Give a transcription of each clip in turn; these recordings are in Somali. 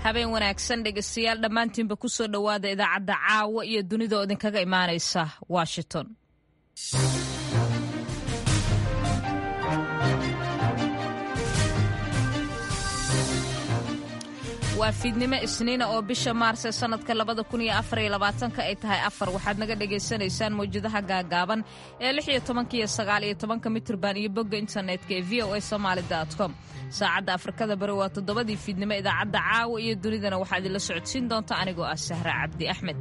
habeen wanaagsan dhegeystayaal dhammaantiinba ku soo dhowaada idaacadda caawa iyo dunida oo idinkaga imaanaysa washington waa fiidnimo isniina oo bisha maars ee sannadka labada kun iyo afar iyo labaatanka ay tahay afar waxaad naga dhagaysanaysaan mawjadaha gaagaaban ee lix iyo tobanka iyo sagaal iyo tobanka mitirban iyo bogga internetka ee v o a somaali com saacadda afrikada bari waa toddobadii fiidnimo idaacadda caawa iyo dunidana waxaa idinla socodsiin doonta anigoo ah sahra cabdi axmed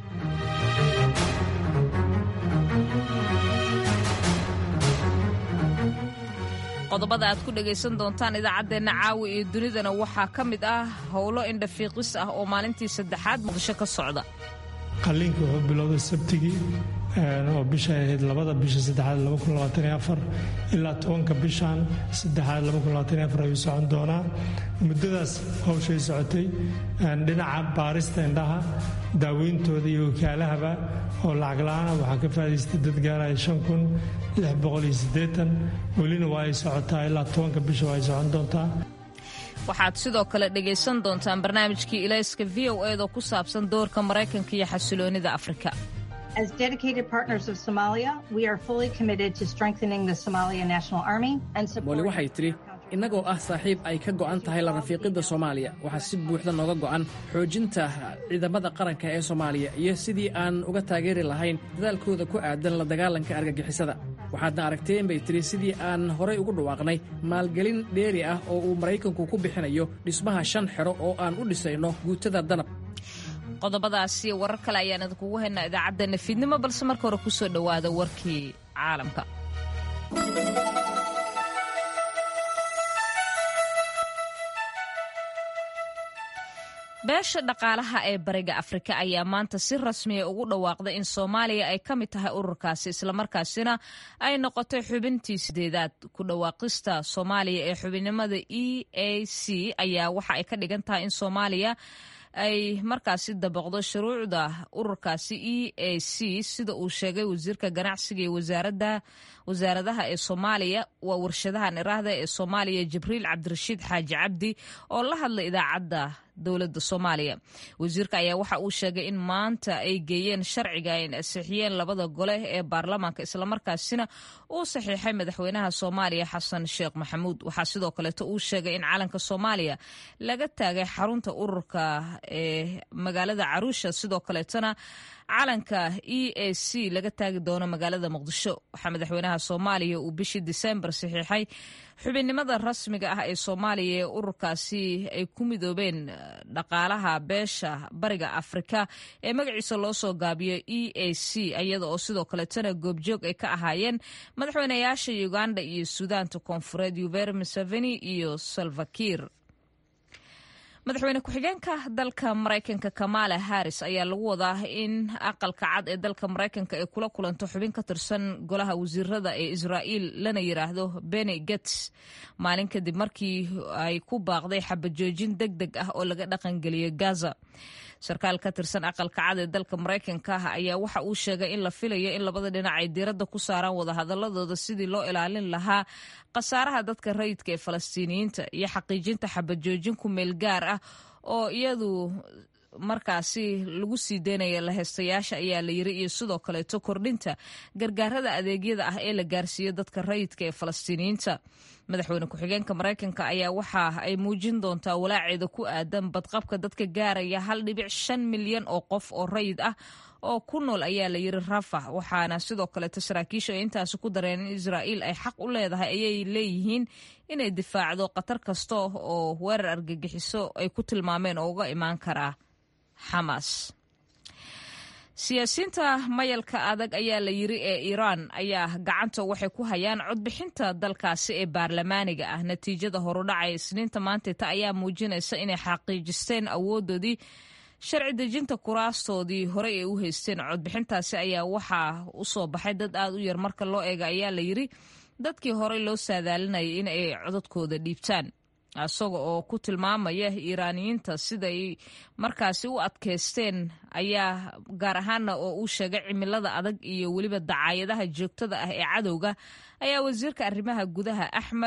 qodobada aad ku dhegaysan doontaan idaacaddeenna caawi iyo dunidana waxaa ka mid ah howlo indhafiiqis ah oo maalintii saddexaad muqdisho ka socda qalliinka wuxuu bilowday sabtigii oo bisha ahayd labada bisha saddexaad ilaa tobanka bishan saddexaad ayuu socon doonaa muddadaas hawshay socotay dhinaca baarista indhaha daaweyntooda iyo wakaalahaba oo lacag la-aana waxaa ka faadaystay dad gaaraya welina waa ay socotaa ilaa tobanka bisha waa ay socon doontaa waxaad sidoo kale dhegaysan doontaan barnaamijkii ilayska v o eed oo ku saabsan doorka maraykanka iyo xasiloonida afrika As dedicated partners of Somalia, we are fully committed to strengthening the Somalia National Army and mooli waxay tidhi innagoo ah saaxiib ay ka go'an tahay la rafiiqidda soomaaliya waxaa si buuxda nooga go'an xoojinta ciidamada qaranka ee soomaaliya iyo sidii aan uga taageeri lahayn dadaalkooda ku aadan la dagaalanka argagixisada waxaadna aragteen bay tidhi sidii aan horay ugu dhawaaqnay maalgelin dheeri ah oo uu maraykanku ku bixinayo dhismaha shan xero oo aan u dhisayno guutada danab qodobadaasi warar kale ayaan idinkugu haynaa idaacaddeena fiidnimo balse marka hore ku soo dhowaada warkii caalamka beesha dhaqaalaha ee bariga afrika ayaa maanta si rasmiya ugu dhawaaqday in soomaaliya ay ka mid tahay ururkaasi islamarkaasina ay noqotay xubintii sideedaad ku dhawaaqista soomaaliya ee xubinnimada e a c ayaa waxa ay ka dhigan tahay in soomaaliya ay markaasi dabaqdo shuruucda ururkaasi e a c sida uu sheegay wasiirka ganacsiga iyo wasaaradaha ee soomaaliya waa warshadahan iraahda ee soomaaliya jibriil cabdirashiid xaaji cabdi oo la hadlay idaacadda dowladda soomaaliya wasiirka ayaa waxa uu sheegay in maanta ay geeyeen sharciga ay ansixiyeen labada gole ee baarlamaanka islamarkaasina uu saxiixay madaxweynaha soomaaliya xasan sheekh maxamuud waxaa sidoo kaleeto uu sheegay in calanka soomaaliya laga taagay xarunta ururka ee magaalada caruusha sidoo kaleetona calanka e a c laga taagi doono magaalada muqdisho waxaa madaxweynaha soomaaliya uu bishii disembar saxiixay xubinnimada rasmiga ah ee soomaaliya ee ururkaasi ay ku midoobeen dhaqaalaha beesha bariga afrika ee magaciisa loo soo gaabiyo e a c iyada oo sidoo kaleetana goobjoog ay ka ahaayeen madaxweynayaasha uganda iyo suudaanta koonfureed yuveri museveni iyo salvakir madaxweyne ku-xigeenka dalka maraykanka kamala harris ayaa lagu wadaa in aqalka cad ee dalka maraykanka ay kula kulanto xubin ka tirsan golaha wasiirada ee israa'iil lana yiraahdo beni gets maalin kadib markii ay ku baaqday xabajoojin deg deg ah oo laga dhaqangeliyo gaza sarkaal ka tirsan aqalka cad ee dalka maraykanka ayaa waxa uu sheegay in la filayo in labada dhinac ay diiradda ku saaraan wadahadaladooda sidii loo ilaalin lahaa khasaaraha dadka rayidka ee falastiiniyiinta iyo xaqiijinta xabajoojin ku meel gaar ah oo iyadu markaasi lagu sii deynaya laheystayaasha ayaa la yiri iyo sidoo kaleeto kordhinta gargaarada adeegyada ah ee la gaarsiiyo dadka rayidka ee falastiiniyiinta madaxweyne ku-xigeenka maraykanka ayaa waxa ay muujin doontaa walaaceeda ku aadan badqabka dadka gaaraya hal dhibic shan milyan oo qof oo rayid ah oo ku nool ayaa la yiri rafax waxaana sidoo kaleeto saraakiisha ay intaasi ku dareen in israa'iil ay xaq u leedahay ayay leeyihiin inay difaacdo khatar kasta oo weerar argagixiso ay ku tilmaameen oo uga imaan karaa xamaas siyaasiyiinta mayalka adag ayaa la yiri ee iiraan ayaa gacanta waxay ku hayaan codbixinta dalkaasi ee baarlamaaniga ah natiijada horudhacay isniinta maanteta ayaa muujinaysa inay xaqiijisteen awoodoodii sharci dejinta kuraastoodii horey ay u haysteen codbixintaasi ayaa waxaa u soo baxay dad aad u yar marka loo eega ayaa la yiri dadkii horey loo saadaalinayay in ay codadkooda dhiibtaan isaga oo ku tilmaamaya iiraaniyiinta siday markaasi u adkaysteen ayaa gaar ahaana oo uu sheegay cimilada adag iyo weliba dacaayadaha joogtada ah ee cadowga ayaa wasiirka arrimaha gudaha axmed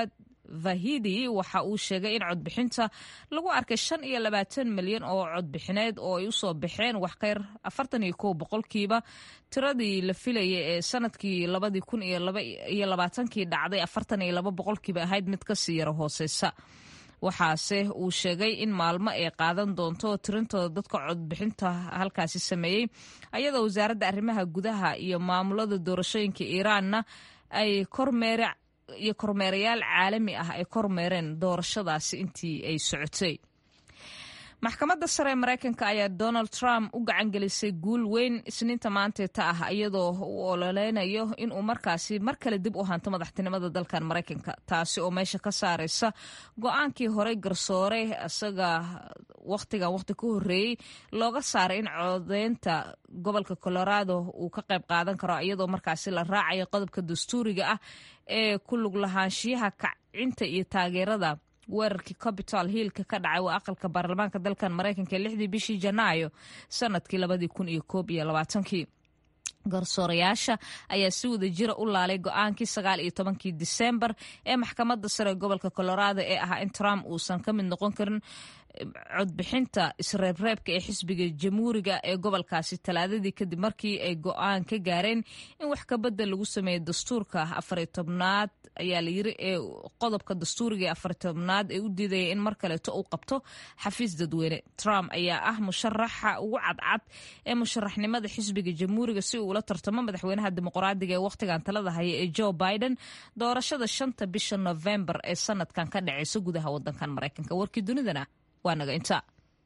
vahidi waxa uu sheegay in codbixinta lagu arkay shan iyo labaatan milyan oo codbixineed oo ay usoo baxeen wax kayr afartan iyo kow boqolkiiba tiradii la filayay ee sanadkii labadii kun iyo labaatankii dhacday afartan iyo laba boqolkiiba ahayd mid kasii yaro hooseysa waxaase uu sheegay in maalmo ay qaadan doonto tirintooda dadka codbixinta halkaasi sameeyey ayadoo wasaaradda arrimaha gudaha iyo maamulada doorashooyinka iiraanna ay kormeere iyo kormeerayaal caalami ah ay kormeereen doorashadaasi intii ay socotay maxkamadda sare ee maraykanka ayaa donald trump u gacangelisay guul weyn isniinta maanteeta ah iyadoo uu ololeynayo inuu markaasi mar kale dib u hanto madaxtinimada dalkan maraykanka taasi oo meesha ka saareysa go-aankii horey garsoore isaga wakhtigan wakhti ka horeeyey looga saaray in codeynta gobolka colorado uu ka qayb qaadan karo iyadoo markaasi la raacayo qodobka dastuuriga ah ee ku lug lahaanshiyaha kacinta iyo taageerada weerarkii capital hillka ka dhacay waa aqalka baarlamaanka dalkan maraykanka lixdii bishii janaayo sanadkii labadii kun iyo koob iyo labaatankii garsoorayaasha ayaa si wada jira u laalay go-aankii sagaal iyo tobankii disembar ee maxkamadda sare gobolka colorado ee ahaa in trump uusan ka mid noqon karin codbixinta isreebreebka ee xisbiga jamhuuriga ee gobolkaasi talaadadii kadib markii ay go-aan ka gaareen in wax kabedel lagu sameeyo dastuurka afariy tobnaad ayaa layiri ee qodobka dastuuriga ee afariy tobnaad ee u diidaya in mar kaleeto uu qabto xafiis dadweyne trump ayaa ah musharaxa ugu cadcad ee musharaxnimada xisbiga jamhuuriga si uu ula tartamo madaxweynaha dimuqraadiga ee wakhtigan talada haya ee joe biden doorashada shanta bisha novembar ee sanadkan ka dhaceysa gudaha wadankan maraykanka warkii dunidana waa naga inta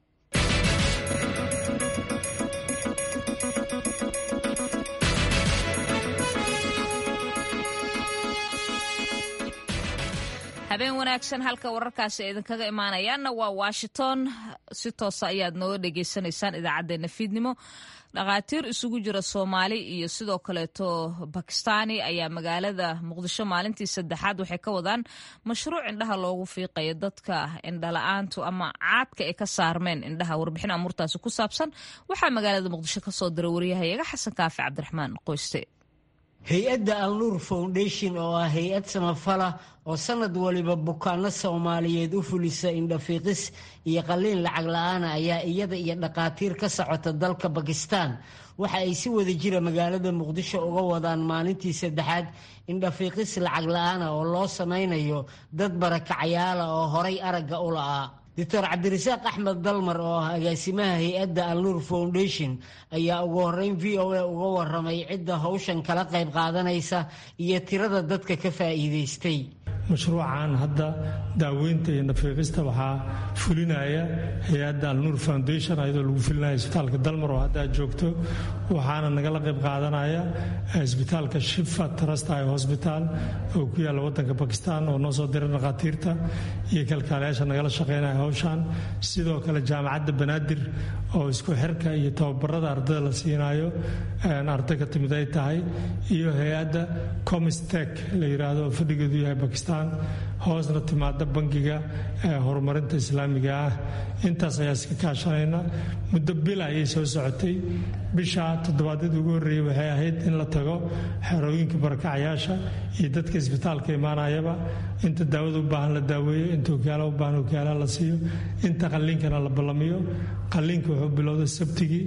habeen wanaagsan halka wararkaasi ay idinkaga imaanayaanna waa washington si toosa ayaad nooga dhagaysanaysaan idaacaddeenna fiidnimo dhakhaatiir isugu jira soomaali iyo sidoo kaleeto bakistaani ayaa magaalada muqdisho maalintii saddexaad waxay ka wadaan mashruuc indhaha loogu fiiqayo dadka indhala-aantu ama caadka ay ka saarmeen indhaha warbixin amuurtaasi ku saabsan waxaa magaalada muqdisho kasoo dira wariyahayaga xasan kaafi cabdiraxmaan qoyste hay-adda alnuur foundation oo ah hay-ad samafala oo sanad waliba bukaano soomaaliyeed u fulisa indhafiiqis iyo qalliin lacag la-aana ayaa iyada iyo dhakhaatiir ka socota dalka bakistan waxa ay si wada jira magaalada muqdisho uga wadaan maalintii saddexaad indhafiiqis lacag la-aana oo loo samaynayo dad barakacayaala oo horay aragga u la'aa doctor cabdirasaaq axmed dalmar oo ah agaasimaha hay-adda alnuur foundation ayaa ugu horeyn v o a uga waramay cidda howshan kala qayb qaadanaysa iyo tirada dadka ka faa'iidaystay mashruucan hadda daaweynta iyo nafiiqista waxaa fulinaya hay-adda alnuur foundation ayadoo lagu fulinaya isbitaalka dalmar oo hadda joogto waxaana nagala qayb qaadanaya isbitaalka shifa trasti hosbitaal oo ku yaalla wadanka bakistan oo noo soo diray dhakhaatiirta iyo kalkaalayaasha nagala shaqeynaya howshan sidoo kale jaamacadda banaadir oo isku xirka iyo tababarada ardada la siinayo arday ka timid ay tahay iyo hay-adda comistek la yiraahdo oo fadhigeedu yahay bakistan hoosna timaada bangiga horumarinta islaamiga ah intaas ayaa iska kaashanayna muddo bil ayay soo socotay bisha toddobaadyada ugu horreeyey waxay ahayd in la tago xerooyinka barakacayaasha iyo dadka isbitaalka imaanayaba inta daawada u baahan la daaweeyo inta okaala u baahan okaala la siiyo inta qalliinkana la ballamiyo qalliinka wuxuu bilowday sabtigii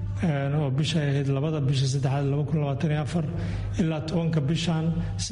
oo bishay ahayd labada bisha saddexaad ilaa tobanka bishan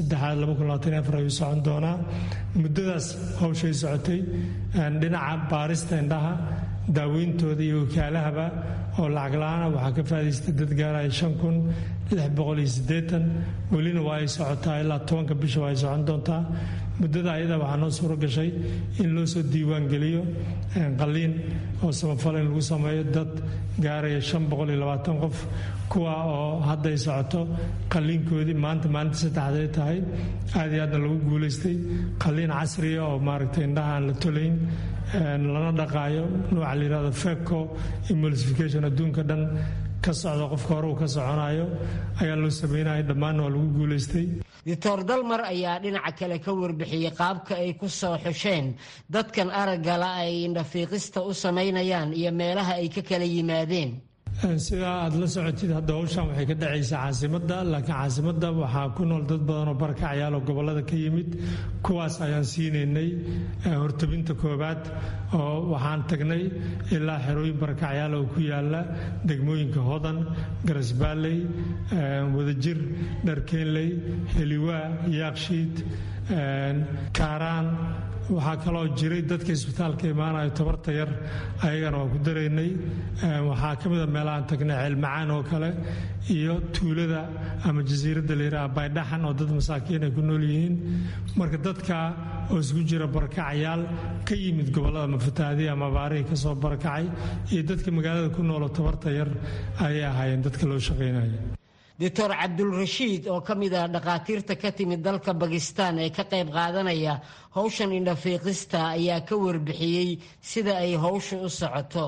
saddexaad ayuu socon doonaa muddadaas howshay socotay dhinaca baarista indhaha daaweyntooda iyo wakaalahaba oo lacag la-aana waxaa ka faadaystay dad gaaraya shan kun lix boqol iyo siddeetan welina waa ay socotaa ilaa tobanka bisha waa ay socon doontaa muddada ayada waxaa noo suuro gashay in loo soo diiwaan geliyo qalliin oo samafal in lagu sameeyo dad gaaraya shan boqol iyo labaatan qof kuwa oo hadday socoto qalliinkoodii maanta maalinta saddexday tahay aad iyo aadna lagu guulaystay qalliin casriya oo maaragtay indhaha aan la tolayn lana dhaqaayo nooca la yirahdo feco emulsification adduunka dhan ka socda qofka hore uu ka soconayo ayaa loo sameynaya dhammaanna waa lagu guulaystay doctor dalmar ayaa dhinaca kale ka warbixiyey qaabka ay ku soo xusheen dadkan araggala ay indhafiiqista u samaynayaan iyo meelaha ay ka kala yimaadeen sidaa aad la socotid hadda howshan waxay ka dhacaysaa caasimadda laakiin caasimadda waxaa ku nool dad badan oo barakacyaal oo gobollada ka yimid kuwaas ayaan siinaynay hortabinta koobaad oo waxaan tagnay ilaa xerooyin barakacyaal oo ku yaala degmooyinka hodan garasbaalley wadajir dharkeenley heliwaa yaakshiid kaaraan waxaa kaloo jiray dadka isbitaalka imaanayo tabarta yar ayagana waa ku daraynay waxaa ka mida meelahaan tagnay ceelmacaan oo kale iyo tuulada ama jasiiradda layidhaha baydhaxan oo dad masaakiin ay ku nool yihiin marka dadka oo isku jira barakacayaal ka yimid gobollada mafataahdihi ama abaarihii ka soo barakacay iyo dadka magaalada ku nooloo tabarta yar ayay ahaayeen dadka loo shaqaynaya doctor cabdulrashiid oo ka mid ah dhakhaatiirta ka timid dalka bakistan ee ka qayb qaadanaya howshan indhafiiqista ayaa ka warbixiyey sida ay howsha u socoto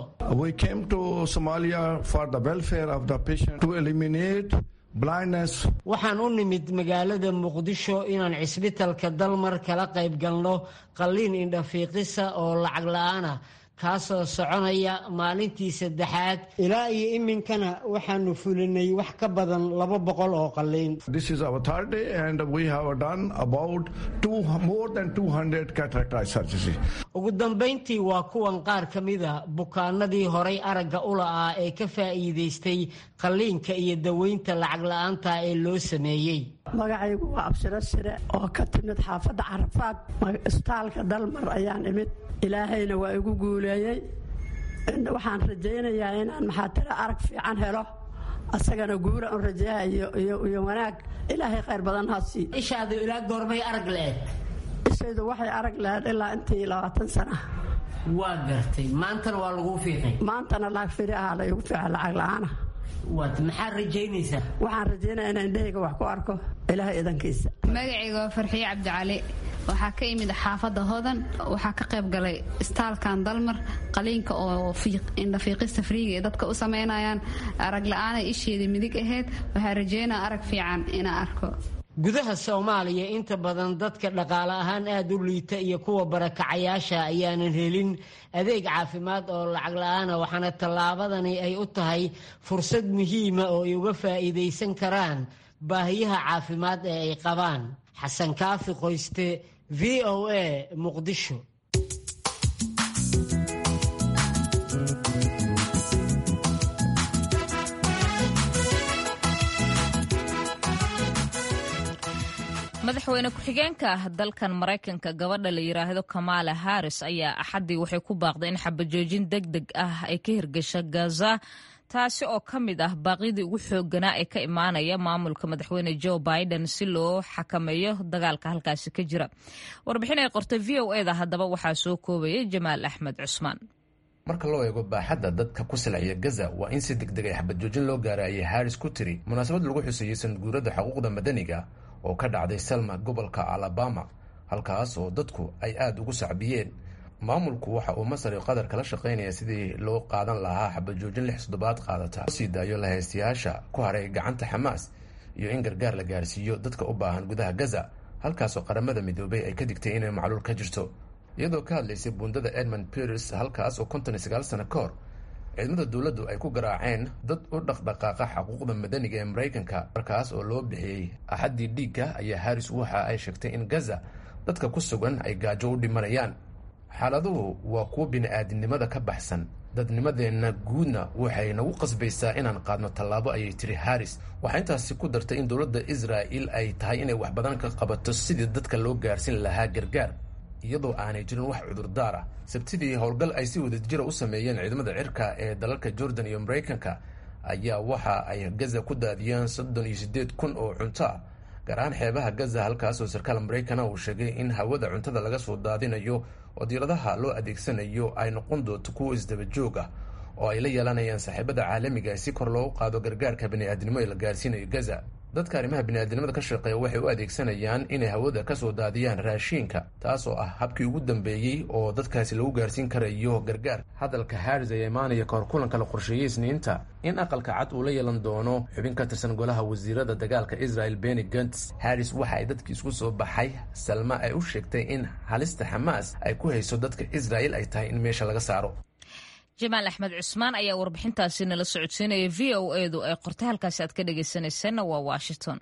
waxaan u nimid magaalada muqdisho inaan cisbitalka dalmar kala qayb galno qalliin indhafiiqisa oo lacag la-aan ah kaasoo soconaya maalintii saddexaad ilaa iyo iminkana waxaanu fulinay wax ka badan laba boqol oo qalliin ugu dambayntii waa kuwan qaar ka mida bukaanadii horay aragga u la'aa ee ka faa'iidaystay qalliinka iyo daweynta lacag la-aanta ee loo sameeyey magacaygu waa abshiro shire oo ka timid xaafadda carafaad isbitaalka dalmar ayaan imid ilaahayna waa igu guuleeyey waxaan rajaynayaa inaan maxaatiro arag fiican helo asagana guura un rajayaha iyo wanaag ilaahay khayr badan hasii ishaadu ilaa goormay arag leed ishaydu waxay arag lahayd ilaa intii labaatan sana waa gartay maantana waa laguu fiiqay maantana lacag firi ahaa laygu fiica lacag la-aana waad maxaad rajaynaysaa waxaan rajaynaya inaan indhahayga wax ku arko ilaahay idankiisa magacayga waa farxiye cabdicali waxaa ka imid xaafadda hodan waxaa ka qayb galay istaalkan dalmar qaliinka oo indhafiiqista friiga ee dadka u samaynayaan arag la-aanay isheedii midig ahayd waxaa rajeynaa arag fiican inaan arko gudaha soomaaliya inta badan dadka dhaqaale ahaan aada u liita iyo kuwa barakacayaasha ayaanan helin adeeg caafimaad oo lacag la-aana waxaana tallaabadani ay u tahay fursad muhiima oo ay uga faa'iidaysan karaan baahiyaha caafimaad ee ay qabaan xasan kaafi qoyste v o a muqdisho madaxweyne ku-xigeenka dalkan maraykanka gabadha la yidhaahdo kamaala haris ayaa axaddii waxay ku baaqday in xabajoojin deg deg ah ay ka hirgasha gaza taasi oo ka mid ah baaqyadii ugu xoogganaa ee ka imaanaya maamulka madaxweyne joe biden si loo xakameeyo dagaalka halkaasi ka jira warbixin ay qortay v o eda haddaba waxaa soo koobaya jamaal axmed cusmaan marka loo eego baaxadda dadka ku silcaya gaza waa in si deg deg ay xabadjoojin loo gaaray ayay haris ku tiri munaasabad lagu xuseeyey sanadguurada xuquuqda madaniga oo ka dhacday selma gobolka alabama halkaas oo dadku ay aada ugu sacbiyeen maamulku waxa uu masar iyo qatar kala shaqaynaya sidii loo qaadan lahaa xabajoojin lix toddobaad qaadata sii daayo lahaystayaasha ku haray gacanta xamaas iyo in gargaar la gaarsiiyo dadka u baahan gudaha gaza halkaasoo qaramada midoobay ay ka digtay inay macluul ka jirto iyadoo ka hadlaysay buundada edmund peres halkaas oo konton iyo sagaal sano ka hor ciidamada dowladdu ay ku garaaceen dad u dhaqdhaqaaqa xuquuqda madaniga ee maraykanka markaas oo loo bixiyey axaddii dhiigga ayaa haris waxa ay sheegtay in gaza dadka ku sugan ay gaajo u dhimanayaan xaaladuhu waa kuwo bini-aadinimada ka baxsan dadnimadeenna guudna waxay nagu qasbaysaa inaan qaadno tallaabo ayay tiri haris waxaa intaasi ku dartay in dowladda israa'il ay tahay inay wax badan ka qabato sidii dadka loo gaarsin lahaa gargaar iyadoo aanay jirin wax cudurdaar ah sabtidii howlgal ay si wadajira u sameeyeen ciidamada cirka ee dalalka jordan iyo maraykanka ayaa waxa ay gaza ku daadiyeen soddon iyo siddeed kun oo cunto ah gaar ahaan xeebaha gaza halkaasoo sarkaal maraykana uu sheegay in hawada cuntada laga soo daadinayo oo diiradaha loo adeegsanayo ay noqon doonto kuwo isdaba joog ah oo ay la yeelanayaan saaxiibada caalamiga si kor loogu qaado gargaarka bani'aadnimo ee la gaarsiinayo gaza dadka arrimaha bini'aadnimada ka shaqeeya waxay u adeegsanayaan inay hawada ka soo daadiyaan raashiinka taas oo ah habkii ugu dambeeyey oo dadkaasi lagu gaarsiin karayo gargaar hadalka haris ayaa imaanaya kahor kulanka la qorsheeyey isniinta in aqalka cad uu la yeelan doono xubin ka tirsan golaha wasiirada dagaalka israel beni gants haris waxa ay dadkii isku soo baxay salma ay u sheegtay in halista xamaas ay ku hayso dadka israel ay tahay in meesha laga saaro jamaal axmed cusmaan ayaa warbixintaasi nala socodsiinaya v o edu ay qortay halkaasi aad ka dhegaysanaysanna waa washington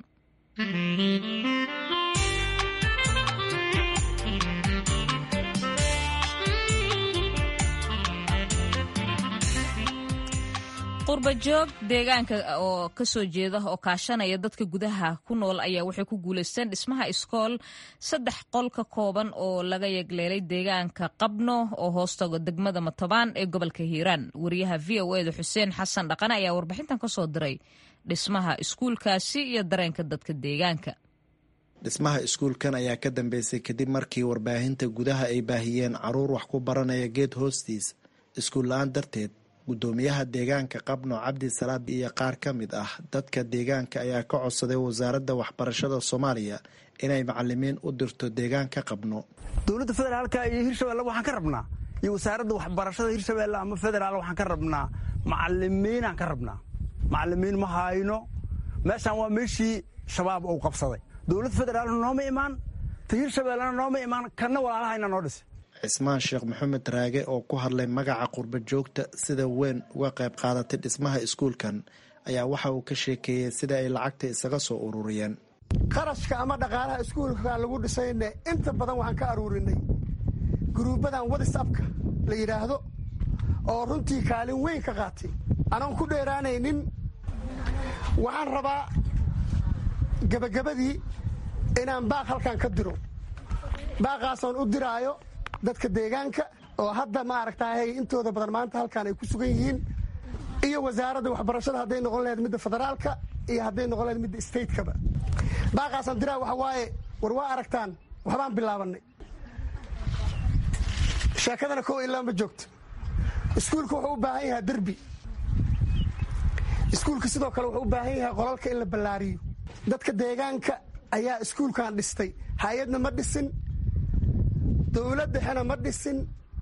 qurbajoog deegaanka oo kasoo jeeda oo kaashanaya dadka gudaha ku nool ayaa waxay ku guuleysteen dhismaha iskool saddex qol ka kooban oo laga yegleelay deegaanka qabno oo hoostaga degmada matobaan ee gobolka hiiraan wariyaha v o eda xuseen xasan dhaqane ayaa warbixintan kasoo diray dhismaha iskuulkaasi iyo dareenka dadka deegaanka dhismaha iskuulkan ayaa ka dambeysay kadib markii warbaahinta gudaha ay baahiyeen caruur wax ku baranaya geed hoostiis iskuul la-aan darteed guddoomiyaha deegaanka qabno cabdi salaad iyo qaar ka mid ah dadka deegaanka ayaa ka codsaday wasaaradda waxbarashada soomaaliya inay macalimiin u dirto deegaanka qabno dowladda federaalka iyo hirshabelle waxaan ka rabnaa iyo wasaaradda waxbarashada hirshabelle ama federaal waxaan ka rabnaa macalimiinaan ka rabnaa macalimiin ma hayno meeshaan waa meeshii shabaab uu qabsaday dowladda federaalna nooma imaan ta hirshabellena nooma imaan kanna walaalahayna noo dhisay cismaan sheekh maxamed raage oo ku hadlay magaca qurba joogta sida weyn uga qayb qaadatay dhismaha iskuulkan ayaa waxa uu ka sheekeeyey sida ay lacagta isaga soo ururiyeen qarashka ama dhaqaalaha iskuulka lagu dhisayne inta badan waxaan ka aruurinay guruubadan wadisabka la yidhaahdo oo runtii kaalin weyn ka qaatay anoon ku dheeraanaynin waxaan rabaa gebagabadii inaan baaq halkan ka diro baaqaasoon u diraayo dadka deegaanka oo hadda maaragtahay intooda badan maanta halkan ay ku sugan yihiin iyo wasaaradda waxbarashada hadday noqon lahayd midda federaalka iyo hadday noqon lahayd midda statekaba baaqaasaan diraa waxa waaye war waa aragtaan waxbaan bilaabanay sheekadana kow ilaa ma joogto iskuulka wuxuu u baahan yahaa derbi iskuulka sidoo kale wuxuu u baahan yahay qolalka in la ballaariyo dadka deegaanka ayaa iskuulkan dhistay hay-adna ma dhisin dowlad dhexena ma dhisin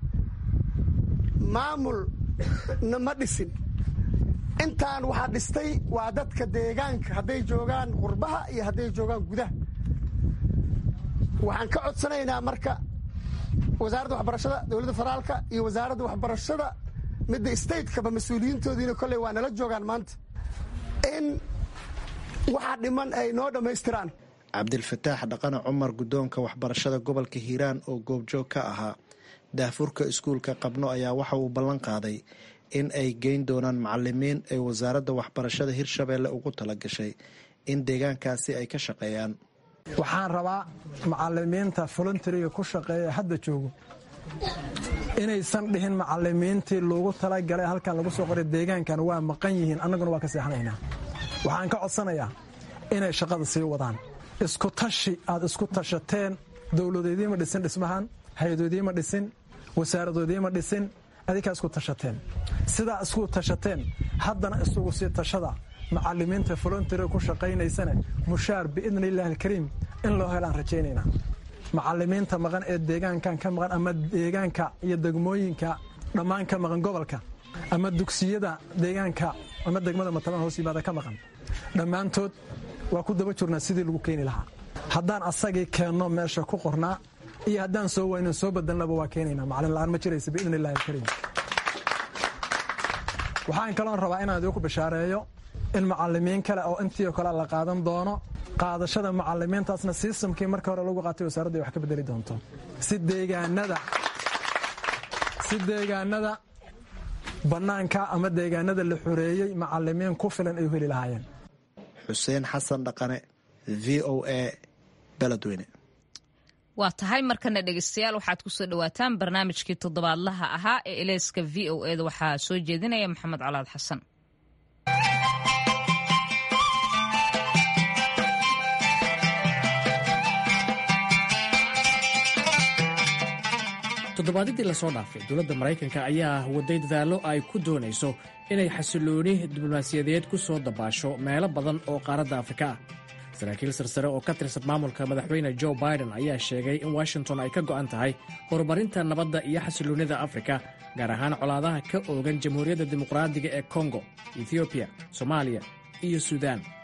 maamulna ma dhisin intaan waxaa dhistay waa dadka deegaanka hadday joogaan qurbaha iyo hadday joogaan gudaha waxaan ka codsanaynaa marka wasaaradda waxbarashada dowladda federaalka iyo wasaaradda waxbarashada midda statekaba mas-uuliyiintoodiina kolley waa nala joogaan maanta in waxa dhiman ay noo dhammaystiraan cabdilfataax dhaqane cumar guddoonka waxbarashada gobolka hiiraan oo goobjoog ka ahaa daafurka iskuulka qabno ayaa waxa uu ballan qaaday in ay geyn doonaan macalimiin ay wasaaradda waxbarashada hirshabeelle ugu tala gashay in deegaankaasi ay ka shaqeeyaan waxaan rabaa macalimiinta volunteriga ku shaqeeya hadda joogo inaysan dhihin macalimiintii loogu talagalay halkan lagu soo qoray deegaankan waa maqan yihiin annaguna waa ka seexanaynaa waxaan ka codsanayaa inay shaqada sii wadaan isku tashi aad isku tashateen dowladoodiima dhisin dhismahan hay-adoodiima dhisin wasaaradoodiima dhisin adinkaa isku tashateen sidaa isku tashateen haddana isugu sii tashada macalimiinta volontaria ku shaqaynaysane mushaar biidni illaahi alkariim in loo helaan rajaynaynaa macalimiinta maqan ee deegaankan ka maqan ama deegaanka iyo degmooyinka dhammaan ka maqan gobolka ama dugsiyada deegaanka ama degmada matabaan hoos yimaada ka maqan dhammaantood waa ku daba jirnaa sidii lagu keeni lahaa haddaan asagii keenno meesha ku qornaa iyo haddaan soo wayno soo badanlaba waa keenaynaa macalin la'aan ma jiraysa biidni illahi alkariim waxaan kaloon rabaa inaan idinku bishaareeyo in macalimiin kale oo intii oo kale la qaadan doono qaadashada macalimiintaasna sistamkii marka hore lagu qaatay wasaaradda ay wax ka bedeli doonto si deegaanada si deegaanada bannaanka ama deegaanada la xoreeyey macalimiin ku filan ay u heli lahaayeen xuseen xasan dhaqane v o a beledweyne waa tahay markana dhegeystayaal waxaad kusoo dhawaataan barnaamijkii toddobaadlaha ahaa ee eleyska v o eda waxaa soo jeedinaya maxamed colaad xasan toddobaadadii lasoo dhaafay dowladda maraykanka ayaa waday dadaallo ay ku doonayso inay xasilooni diblomaasiyadeed ku soo dabaasho meelo badan oo qaaradda afrika ah saraakiil sarsare oo ka tirsan maamulka madaxweyne jo biden ayaa sheegay in washington ay ka go'an tahay horumarinta nabadda iyo xasiloonnida afrika gaar ahaan colaadaha ka oogan jamhuuriyadda dimuqraadiga ee kongo ethoobiya soomaaliya iyo suudaan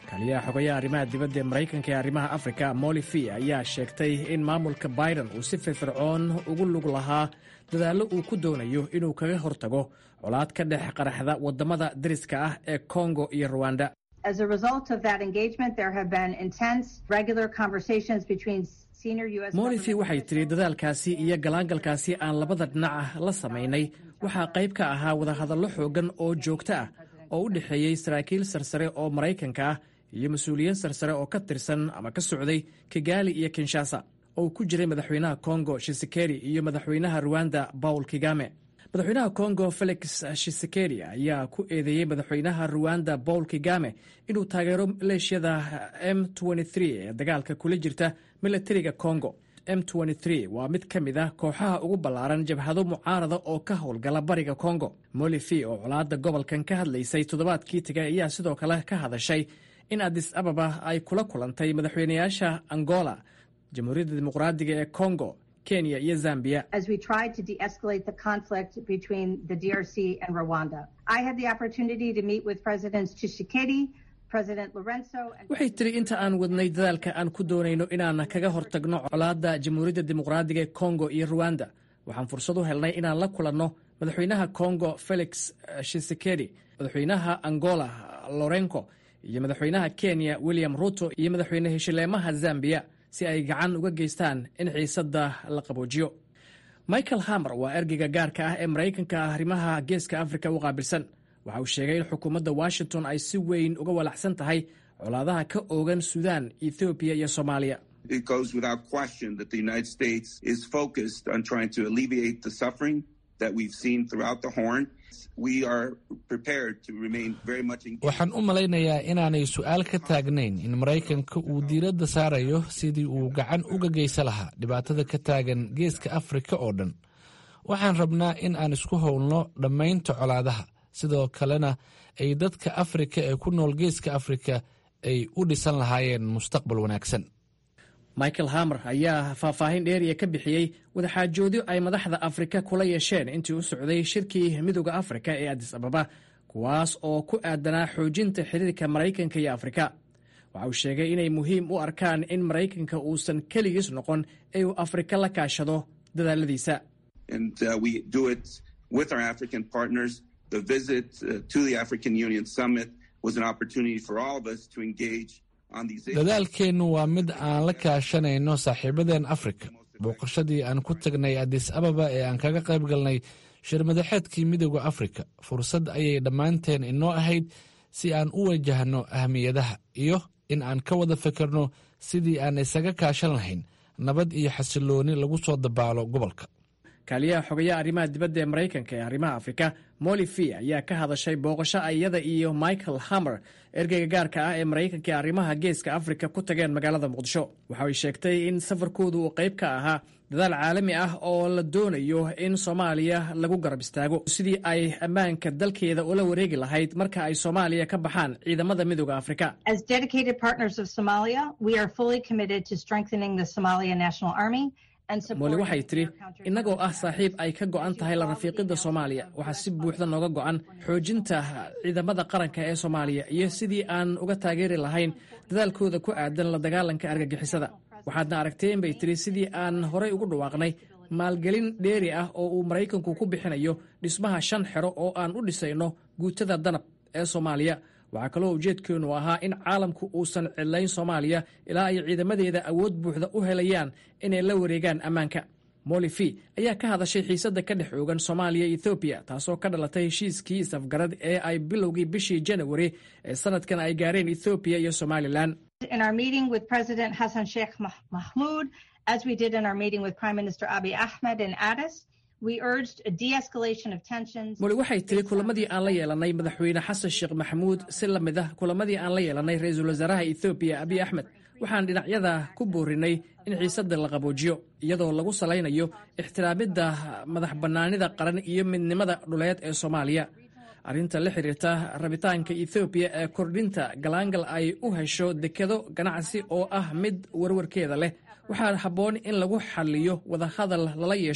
kaliyaha xogayaha arrimaha dibadda ee maraykanka ee arrimaha afrika molifi ayaa sheegtay in maamulka biden uu si firfircoon ugu lug lahaa dadaallo uu ku doonayo inuu kaga hortago colaad ka dhex qaraxda waddamada dariska ah ee kongo iyo ruwanda As a result of that engagement, there have been intense, regular conversations between senior U.S. molifi waxay tidhi dadaalkaasi iyo galaangalkaasi aan labada dhinac ah la samaynay waxaa qayb ka ahaa wadahadallo xooggan oo joogto ah oo u dhexeeyey saraakiil sarsare oo maraykanka ah iyo mas-uuliyiin sarsare oo ka tirsan ama ka socday kigali iyo kinshasa oo ku jiray madaxweynaha kongo shisekeri iyo madaxweynaha ruwanda paul kigame madaxweynaha kongo felix shisekeri ayaa ku eedeeyey madaxweynaha ruwanda paul kigame inuu taageero maleeshiyada m ee dagaalka kula jirta milatariga kongo m waa mid ka mid ah kooxaha ugu ballaaran jabhado mucaarada oo ka howlgala bariga kongo molifi oo colaadda gobolkan ka hadlaysay toddobaadkii tegay ayaa sidoo kale ka hadashay in adis ababa ay kula kulantay madaxweynayaasha angola jamhuuriyadda dimuqraadiga ee kongo kenya iyo zambia as we tried to de-escalate the conflict between the DRC and Rwanda. I had the opportunity to meet with Presidents Tshisekedi, President Lorenzo, and waxay tiri inta aan wadnay dadaalka aan ku doonayno inaan kaga hortagno colaadda jamhuuriyadda dimuqraadiga ee kongo iyo ruwanda waxaan fursad u helnay inaan la kulanno madaxweynaha kongo felix shisekedi madaxweynaha angola lorenco iyo madaxweynaha kenya william ruto iyo madaxweyne heshileemaha zambia si ay gacan uga geystaan in xiisadda la qaboojiyo michael hamer waa ergeyga gaarka ah ee maraykanka arrimaha geeska afrika u qaabilsan waxa uu sheegay in xukuumadda washington ay si weyn uga walaacsan tahay colaadaha ka oogan suudaan ethoobiya iyo soomaaliya It goes without question that the United States is focused on trying to alleviate the suffering that we've seen throughout the Horn. We are prepared to remain very much engaged. waxaan u malaynayaa inaanay su'aal ka taagnayn in maraykanka uu diiradda saarayo sidii uu gacan uga geysa lahaa dhibaatada ka taagan geeska afrika oo dhan waxaan rabnaa in aan isku howlno dhammaynta colaadaha sidoo kalena ay dadka afrika ee ku nool geeska afrika ay u dhisan lahaayeen mustaqbal wanaagsan michael hamer ayaa faahfaahin dheeriya ka bixiyey wadaxaajoodyo ay madaxda afrika kula yeesheen intii u socday shirkii midooda afrika ee adis ababa kuwaas oo ku aadanaa xoojinta xiriirka maraykanka iyo afrika waxa uu sheegay inay muhiim u arkaan in maraykanka uusan keligiis noqon ee uu afrika la kaashado dadaaladiisa And uh, we do it with our African partners. The visit uh, to the African Union Summit was an opportunity for all of us to engage on these issues. dadaalkeennu waa mid aan la kaashanayno saaxiibadeen afrika booqashadii aan ku tagnay adis ababa ee aan kaga qayb galnay shirmadaxeedkii midooda afrika fursad ayay dhammaanteen inoo ahayd si aan u wajahno ahmiyadaha iyo in aan ka wada fikirno sidii aan isaga kaashan lahayn nabad iyo xasilooni lagu soo dabaalo gobolka kaaliyaha xogayaha arrimaha dibadda ee maraykanka ee arrimaha afrika molifi ayaa ka hadashay booqasho iyada iyo michael hamer ergeyga gaarka ah ee maraykanka ee arrimaha geeska afrika ku tageen magaalada muqdisho waxa ay sheegtay in safarkoodu uu qayb ka ahaa dadaal caalami ah oo la doonayo in soomaaliya lagu garab istaago sidii ay ammaanka dalkeeda ula wareegi lahayd marka ay soomaaliya ka baxaan ciidamada midooda afrika As dedicated partners of Somalia, we are fully committed to strengthening the Somalia National Army and mooli supporting waxay tidhi innagoo ah saaxiib ay ka go'an tahay la rafiiqidda soomaaliya waxaa si buuxda nooga go'an xoojinta ciidamada qaranka ee soomaaliya iyo sidii aan uga taageeri lahayn dadaalkooda ku aadan la dagaalanka argagixisada waxaadna aragteen bay tidhi sidii aan horay ugu dhawaaqnay maalgelin dheeri ah oo uu maraykanku ku bixinayo dhismaha shan xero oo aan u dhisayno guutada danab ee soomaaliya waxaa kaloo ujeedkeennu ahaa in caalamku uusan cidlayn soomaaliya ilaa ay ciidamadeeda awood buuxda u helayaan inay la wareegaan ammaanka molifi ayaa ka hadashay xiisadda ka dhex oogan soomaaliya iyo ethoobiya taasoo ka dhalatay heshiiskii isafgarad ee ay bilowgii bishii janawari ee sanadkan ay gaareen ethoobiya iyo somalilan In our meeting with President Hassan Sheikh Mah- Mahmoud, as we did in our meeting with Prime Minister Abiy Ahmed in Addis, we urged a de-escalation of tensions. moli waxay tiri kulamadii aan la yeelanay madaxweyne xasan sheekh maxamuud si la mid ah kulamadii aan la yeelanay ra-iisul wasaaraha ethoobiya abiy axmed waxaan dhinacyada ku boorinay in xiisadda la qaboojiyo iyadoo lagu salaynayo ixtiraamidda madax bannaanida qaran iyo midnimada dhuleed ee soomaaliya arrinta la xiriirta rabitaanka ethoobiya ee kordhinta galaangal ay u hesho dekedo ganacsi oo ah mid warwarkeeda leh waxaa habboon in lagu xaliyo wadahadal lala yeesho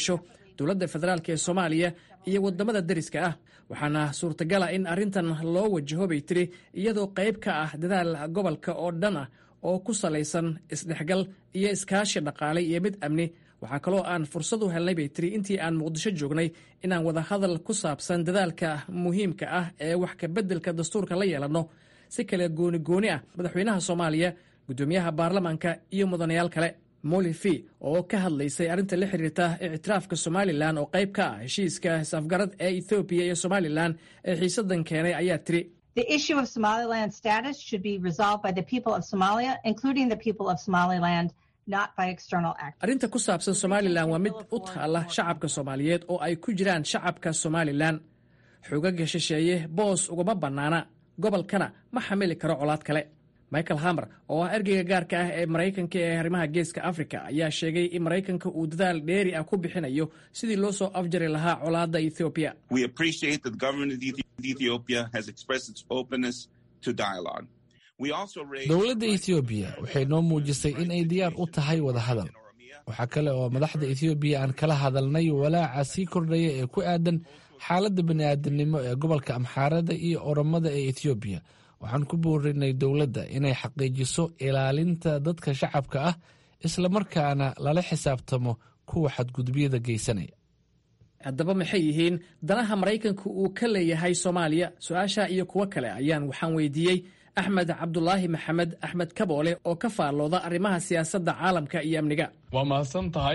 dowladda federaalk ee soomaaliya iyo waddamada deriska ah waxaana suurtagala in arrintan loo wajaho bay tiri iyadoo qayb ka ah dadaal gobolka oo dhan ah oo ku salaysan isdhexgal iyo iskaashi dhaqaale iyo mid amni waxaa kaloo aan fursad u helnay bay tiri intii aan muqdisho joognay inaan wadahadal ku saabsan dadaalka muhiimka ah ee wax kabeddelka dastuurka la yeelanno si kale gooni gooni ah madaxweynaha soomaaliya guddoomiyaha baarlamaanka iyo mudanayaal kale molifi oo ka hadlaysay arrinta la xiriirta ictiraafka somalilan oo qayb ka ah heshiiska is-afgarad ee ethoobiya iyo somalilan ee xiisadan keenay ayaa tiri The issue of Somaliland status should be resolved by the people of Somalia, including the people of Somaliland, not by external actors. arrinta ku saabsan somalilan waa mid u taalla shacabka soomaaliyeed oo ay ku jiraan shacabka somalilan xoogagga shisheeye boos ugama bannaana gobolkana ma xamili karo colaad kale michael hamer oo ah ergeyga gaarka ah ee maraykanka ee arrimaha geeska afrika ayaa sheegay in maraykanka uu dadaal dheeri ah ku bixinayo sidii loo soo afjari lahaa colaadda ethoobiya We appreciate that the government of Ethi- Ethiopia has expressed its openness to dialogue. We also raised dowladda etoobiya waxay noo muujisay in ay diyaar u tahay wadahadal waxaa kale oo madaxda etoobiya aan kala hadalnay walaaca sii kordhaya ee ku aadan xaaladda bani'aadamnimo ee gobolka amxaarada iyo oromada ee etoobiya waxaan ku boorinay dowladda inay xaqiijiso ilaalinta dadka shacabka ah islamarkaana lala xisaabtamo kuwa xadgudubyada geysanaya haddaba maxay yihiin danaha maraykanku uu ka leeyahay soomaaliya su-aasha iyo kuwo kale ayaan waxaan weydiiyey axmed cabdulaahi maxamed axmed kaboole oo ka faallooda arrimaha siyaasadda caalamka iyo amniga waa mahadsan tahay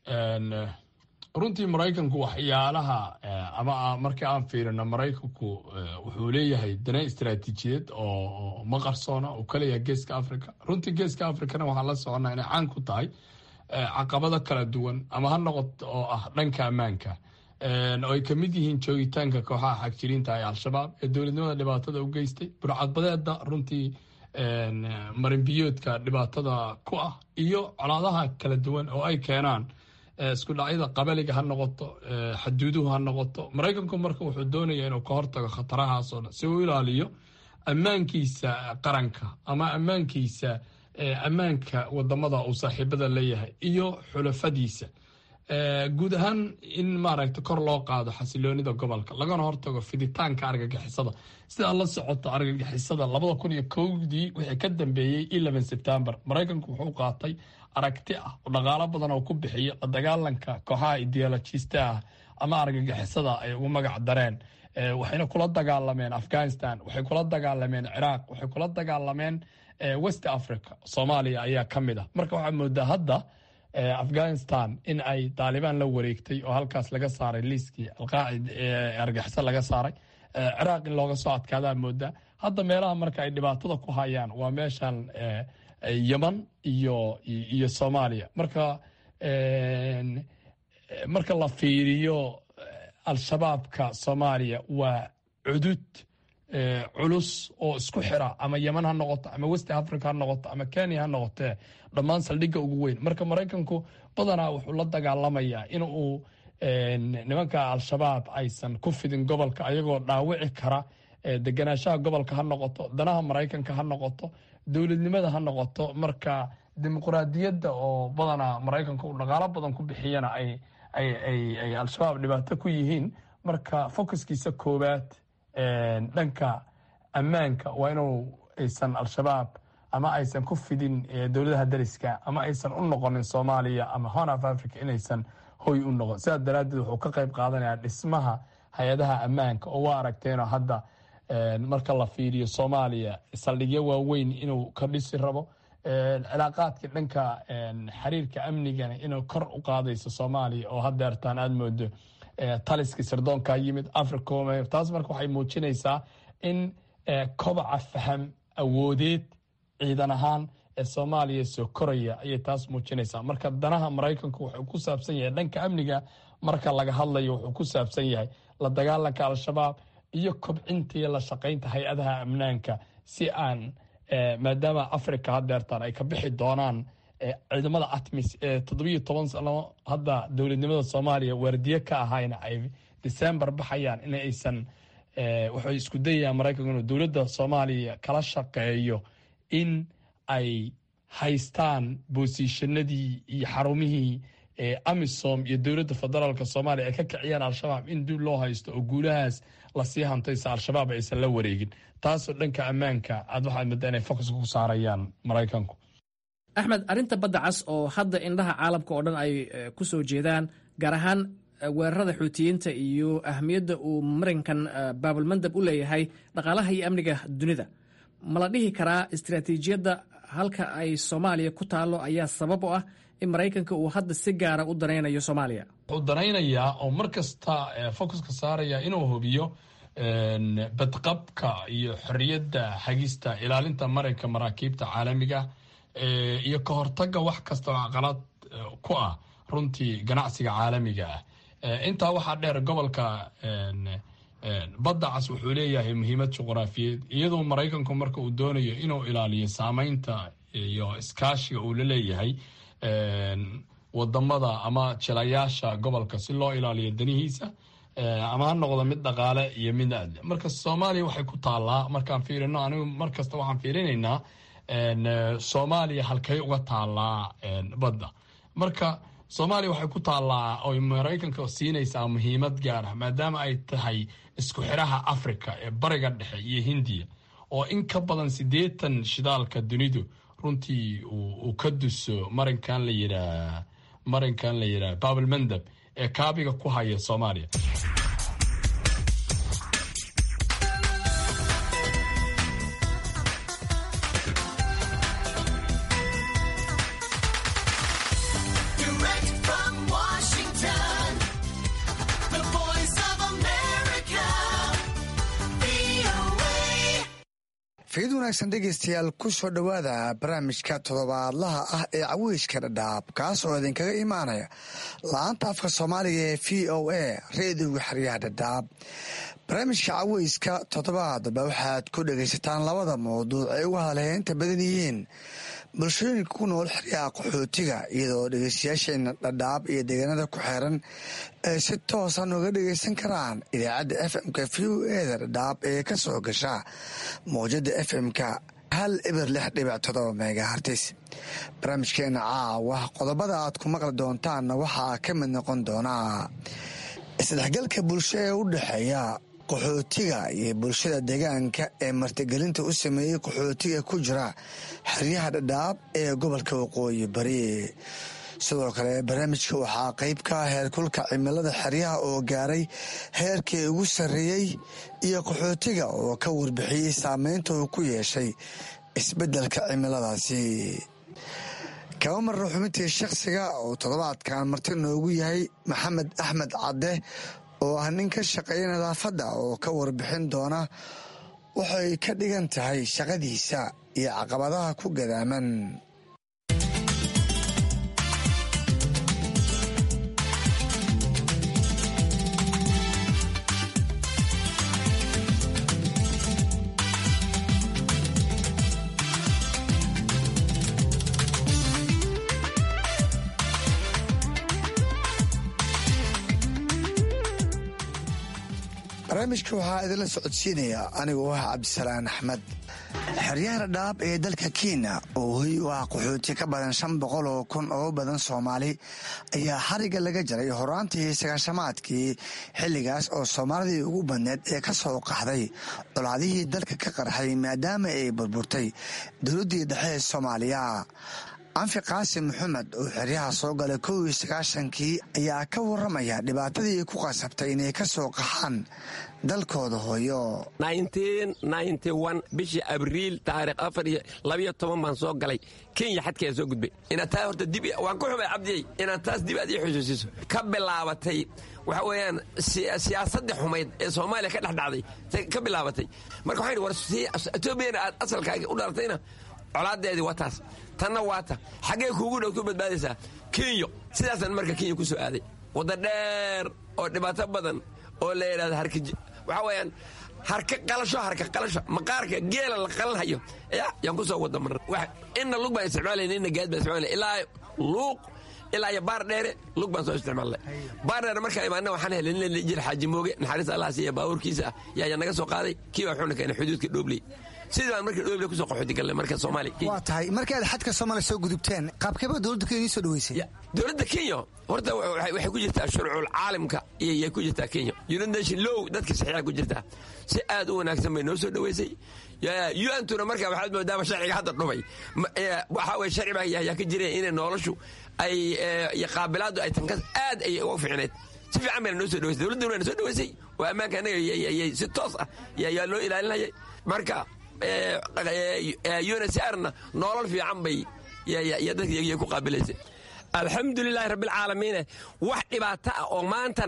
runtii maraykanku waxyaalaha ama markii aan fiirino maraykanku wuxuu leeyahay dana istaraatiijiyeed oo ma qarsoona uu ka leeyahay geeska africa runtii geeska africana waxaan la soconnaa inay caan ku tahay caqabado kala duwan ama ha noqoto oo ah dhanka ammaanka oo ay kamid yihiin joogitaanka kooxaha xagjiriinta ee al-shabaab ee dowladnimada dhibaatada u geystay burcadbadeeda runtii marinbiyoodka dhibaatada ku ah iyo colaadaha kala duwan oo ay keenaan isku dhacyada qabaliga ha noqoto xaduuduhu ha noqoto maraykanku marka wuxuu doonaya inuu ka hortago khatarahaasoo dhan si uu ilaaliyo ammaankiisa qaranka ama ammaankiisa ammaanka wadamada uu saaxiibada leeyahay iyo xulafadiisa guud ahaan in maaragta kor loo qaado xasiloonida gobolka lagana hortago fiditaanka argagixisada sidaa la socoto argagixisada labada kun iyo kowdii wixii ka dambeeyey eleven september maraykanku wuxuu qaatay aragti ah oo dhaqaalo badan oo ku bixiya la dagaalanka kooxaha ideolojista ah ama argagixisada ay ugu magac dareen waxayna kula dagaalameen afghanistan waxay kula dagaalameen ciraaq waxay kula dagaalameen west africa soomaaliya ayaa ka mid ah marka waxaa moodaa hadda afghanistan in ay taalibaan la wareegtay oo halkaas laga saaray liiskii alqaacid ee argaxiso laga saaray ciraaq in looga soo adkaadaa moodaa hadda meelaha marka ay dhibaatada ku hayaan waa meeshan yeman iyo iyo soomaaliya marka marka la fiiriyo al-shabaabka soomaaliya waa cudud culus oo isku xira ama yeman ha noqoto ama west africa ha noqoto ama kenya ha noqotee dhammaan saldhigga ugu weyn marka maraykanku badanaa wuxuu la dagaalamayaa in uu nimanka al-shabaab aysan ku fidin gobolka ayagoo dhaawici kara deganaanshaha gobolka ha noqoto danaha maraykanka ha noqoto dowladnimada ha noqoto marka dimuqraadiyadda oo badanaa maraykanka uu dhaqaalo badan ku bixiyana ay ay al-shabaab dhibaato ku yihiin marka focuskiisa koowaad dhanka ammaanka waa inuu aysan al-shabaab ama aysan ku fidin dowladaha dariska ama aysan u noqonin soomaaliya ama horn of africa inaysan hoy u noqon sidaas daraaddeed wuxuu ka qayb qaadanayaa dhismaha hay-adaha ammaanka oo waa aragteenoo hadda marka la fiiriyo soomaaliya saldhigyo waaweyn inuu ka dhisi rabo cilaaqaadka dhanka xiriirka amnigana inuu kor u qaadayso soomaaliya oo hadeertaan aada moodo taliskii sirdoonka yimid africom taas marka waxay muujinaysaa in kobaca faham awoodeed ciidan ahaan ee soomaaliya soo koraya ayay taas muujinaysaa marka danaha maraykanku wuxuu ku saabsan yahay dhanka amniga marka laga hadlayo wuxuu ku saabsan yahay la dagaalanka al-shabaab iyo kobcinta iyo la shaqaynta hay-adaha amnaanka si aan maadaama africa hadeertaan ay ka bixi doonaan ciidamada atmis ee toddobiyo toban sano hadda dowladnimada soomaaliya waardiye ka ahayna ay december baxayaan in aysan waxay isku dayayaan maraykanku inuu dowladda soomaaliya kala shaqeeyo in ay haystaan boosiishanadii iyo xarumihii amisom iyo dowladda federaalk soomaaliya ay ka kiciyaan al-shabaab in dib loo haysto oo guulahaas lasii hantaysa al-shabaab aysan la wareegin taasoo dhanka ammaanka aad waxaad moodaa inay focuska ku saarayaan maraykanku axmed arrinta badda cas oo hadda indhaha caalamka oo dhan ay ku soo jeedaan gaar ahaan weerarada xuutiyiinta iyo ahmiyadda uu marinkan baabalmandab u leeyahay dhaqaalaha iyo amniga dunida ma la dhihi karaa istaraatiijiyadda halka ay soomaaliya ku taallo ayaa sabab u ah in maraykanka uu hadda si gaara u danaynayo soomaaliya wuxuu danaynayaa oo mar kasta focuska saaraya inuu hubiyo badqabka iyo xorriyadda hagista ilaalinta marinka maraakiibta caalamiga iyo ka hortaga wax kasta oo caqalad ku ah runtii ganacsiga caalamiga ah intaa waxaa dheer gobolka badda cas wuxuu leeyahay muhiimad juqraafiyeed iyadoo maraykanku marka uu doonayo inuu ilaaliyo saameynta iyo iskaashiga uu la leeyahay wadamada ama jilayaasha gobolka si loo ilaaliyo danihiisa ama ha noqdo mid dhaqaale iyo mid aadle marka soomaaliya waxay ku taallaa markaan fiirino anigu mar kasta waxaan fiirinaynaa soomaaliya halkay uga taallaa badda marka soomaaliya waxay ku taallaa oy maraykanka siinaysaa muhiimad gaara maadaama ay tahay isku xiraha africa ee bariga dhexe iyo hindiya oo in ka badan siddeetan shidaalka dunidu runtii uu ka duso marinkan la yidhaah marinkan la yidhaah baabelmandab ee kaabiga ku haya soomaaliya fiid wanaagsan dhegeystayaal ku soo dhowaada barnaamijka toddobaadlaha ah ee caweyska dhadhaab kaas oo idinkaga imaanaya la-aanta afka soomaaliga ee v o a reediga xeryaha dhadhaab barnaamijka caweyska toddobaadba waxaad ku dhegaysataan labada mawduuc ay uga hadalheynta badan yihiin bulshooyinka ku nool xeryaha qaxootiga iyadoo dhegeystayaasheena dhadhaab iyo deegaanada ku xeeran ay si toosan uga dhegeysan karaan idaacadda f m-ka v o eda dhadhaab ee ka soo gasha mawjada f m-ka hal eber lix dhibic todoba megahartis barnaamijkeena caawa qodobada aad ku maqli doontaanna waxaa ka mid noqon doonaa isdhexgalka bulsho ee u dhexeeya qaxootiga iyo bulshada deegaanka ee martigelinta u sameeyey qaxootiga ku jira xeryaha dhadhaab ee gobolka waqooyi bari sidoo kale barnaamijka waxaa qeyb ka ah heerkulka cimilada xeryaha oo gaaray heerkii ugu sarreeyey iyo qaxootiga oo ka warbixiyey saameynta uu ku yeeshay isbeddelka cimiladaasi kaba marra xubintii shakhsiga oo toddobaadkan marti noogu yahay maxamed axmed cadde oo ah nin ka shaqeeya nadaafadda oo ka warbixin doona waxay ka dhigan tahay shaqadiisa iyo caqabadaha ku gadaaman barnaamijka waxaa idinla socodsiinaya anigoo ah cabdisalaan axmed xeryaha dhadhaab ee dalka kenya oo hoy u ah qaxooti ka badan shan boqol oo kun oo badan soomaali ayaa xariga laga jaray horaantii sagaashamaadkii xilligaas oo soomaalidii ugu badneed ee ka soo qaxday colaadihii dalka ka qarxay maadaama ay burburtay dowladdii dhexe ee soomaaliya anfi qaasim maxamed oo xeryaha soo galay kow iyo sagaashankii ayaa ka waramaya dhibaatadii ku qasabtay inay ka soo qaxaan dalkooda hooyo bishii abriil taariikh afar iyo labiyo toban baan soo galay kenya xadkeeda soo gudbay inaad taa horta dib waan ku xumay cabdiyey inaad taas dib aad ii xusuusiso ka bilaabatay waxa weeyaan siyaasadda xumayd ee soomaaliya ka dhex dhacday ka bilaabatay marka waxaan war etoobiyana aad asalkaaga u dhalatayna colaadeedii waa taas tanna waa ta xaggee kuugu dhow ku badbaadaysaa kenyo sidaasaan marka kenya ku soo aaday wadda dheer oo dhibaato badan oo la yidhahdo harka waxaa weeyaan harka qalasho harka qalasho maqaarka geela la qalanhayo yaan ku soo wada marna inna lug baan isticmaalayna inna gaad baan isticmaalayna ilaa luuq ilaa iyo baar dheere lug baan soo isticmaalnay baar dheere markaa imaana waxaan helay nin jir xaaji mooge naxariis allah siiya baabuurkiisa ah yaa naga soo qaaday kii baa wuxuuna keenay xuduudka dhoobley sidii baan markii dhoobile kusoo qaxooti galnay marka soomaaliya waa tahay markii aad xadka soomaaliya soo gudubteen qaabkeeba dowladda kenya idiin soo dhaweysay dowladda kenya horta waxay ku jirtaa shuruucul caalamka iyay ku jirtaa kenya united nation low dadka saxiixa ku jirtaa si aad u wanaagsan bay noo soo dhaweysay un-tuna marka waxaad moodaaba sharciga hadda dhumay waxaa weye sharci baa yaa ka jireen inay noloshu ay iyo qaabilaaddu ay tankas aad ay uga fiicneed si fiican bayna noo soo dhaweysay dowladduna wayna soo dhaweysay oo ammaanka annaga yay si toos ah yaa loo ilaalinayay marka unsrna nolol fiican bay dadkayay ku qaabilaysay alxamdulilaahi rabbilcaalamiine wax dhibaato ah oo maanta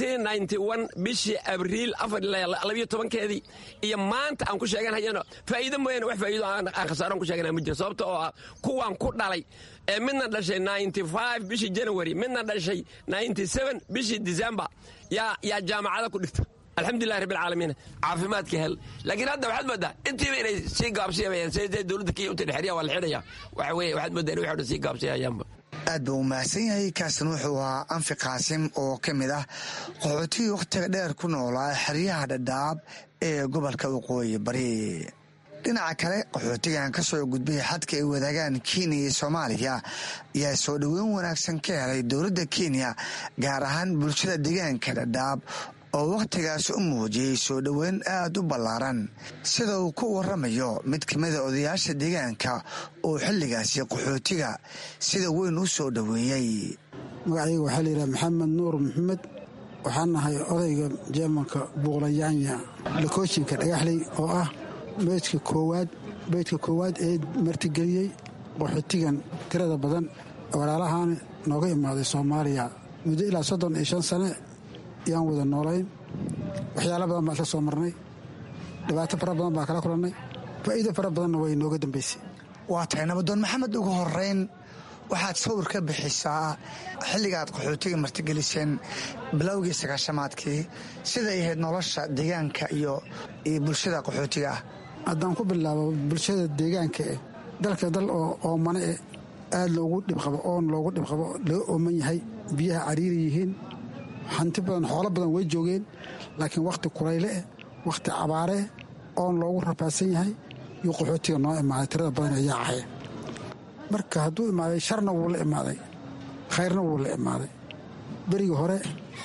bishii abriil keedii iyo maanta aan ku sheeganhayano faa'iido mooyaane wax faa'iido aan khasaaroon ku sheegana ma jiro sababta oo ah kuwaan ku dhalay ee midna dhashay bishii janawari midna dhashay bishii disembar yaa jaamacada ku dhigta alxamdulilah rabbilcaalamiin caafimaadka hel laakiin hadda waxaad moodaa intiiba inay sii gaabsiyamayaan siday dowladda kenya unta dhexriya waa la xidhaya waxa weye waxaad moodaa in waxay dhan sii gaabsiyayaanba aad buu u mahadsan yahay kaasna wuxuu ahaa anfi qaasim oo ka mid ah qaxootigii wakhtiga dheer ku noolaa xeryaha dhadhaab ee gobolka waqooyi bari dhinaca kale qaxootigan ka soo gudbay xadka ay wadaagaan kenya iyo soomaaliya ayaa soo dhoweyn wanaagsan ka helay dowladda kenya gaar ahaan bulshada deegaanka dhadhaab oo wakhtigaas u muujiyey soo dhoweyn aad u ballaaran sida uu ku waramayo mid ka mida odayaasha deegaanka oo xilligaasi qaxootiga sida weyn u soo dhoweeyey magacayga waxaa layidhaha maxamed nuur maxamed waxaan nahay odayga jeemanka buuqlayaanya lakooshinka dhagaxley oo ah beydka koowaad beydka koowaad ee martigeliyey qaxootigan tirada badan walaalahaan nooga imaaday soomaaliya muddo ilaa soddon iyo shan sane yaan wada noolayn waxyaala badan baan isla soo marnay dhibaato fara badan baan kala kulannay faa'iido fara badanna way nooga dambaysay waa tahay nabadoon maxamed ugu horeyn waxaad sawir ka bixisaa xilligaad qaxootiga martigeliseen bilowgii sagaashamaadkii siday ahayd nolosha deegaanka iyo bulshada qaxootiga ah haddaan ku bilaabo bulshada deegaanka eh dalka dal oo oomane eh aad loogu dhibqabo oon loogu dhibqabo laga ooman yahay biyaha cariiri yihiin hanti badan xoolo badan way joogeen laakiin wakhti kulayle eh wakhti cabaareh oon loogu rafaadsan yahay yuu qaxootiga noo imaaday tirada badan ee yaacaya marka hadduu imaaday sharna wuu la imaaday khayrna wuu la imaaday berigii hore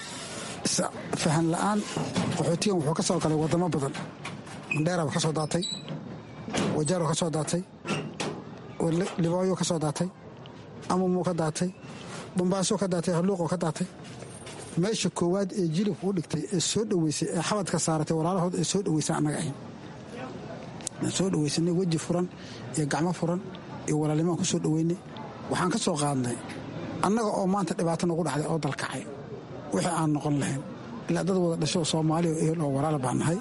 fahan la'aan qaxootigan wuxuu ka soo galay waddamo badan mandheera ka soo daatay wajaaro ka soo daatay libooyo ka soo daatay amumuu ka daatay bombaaso ka daatay halluuqoo ka daatay meesha koowaad ee jilibka u dhigtay ee soo dhoweysay ee xabadka saaratay walaalahood ee soo dhoweysa annaga ahayn soo dhoweysanay weji furan iyo gacmo furan iyo walaalnimaan ku soo dhoweynay waxaan ka soo qaadnay annaga oo maanta dhibaato nagu dhacday oo dalkacay wixii aan noqon lahayn ilaa dad wada dhasho soomaaliya ehel oo walaal baan nahay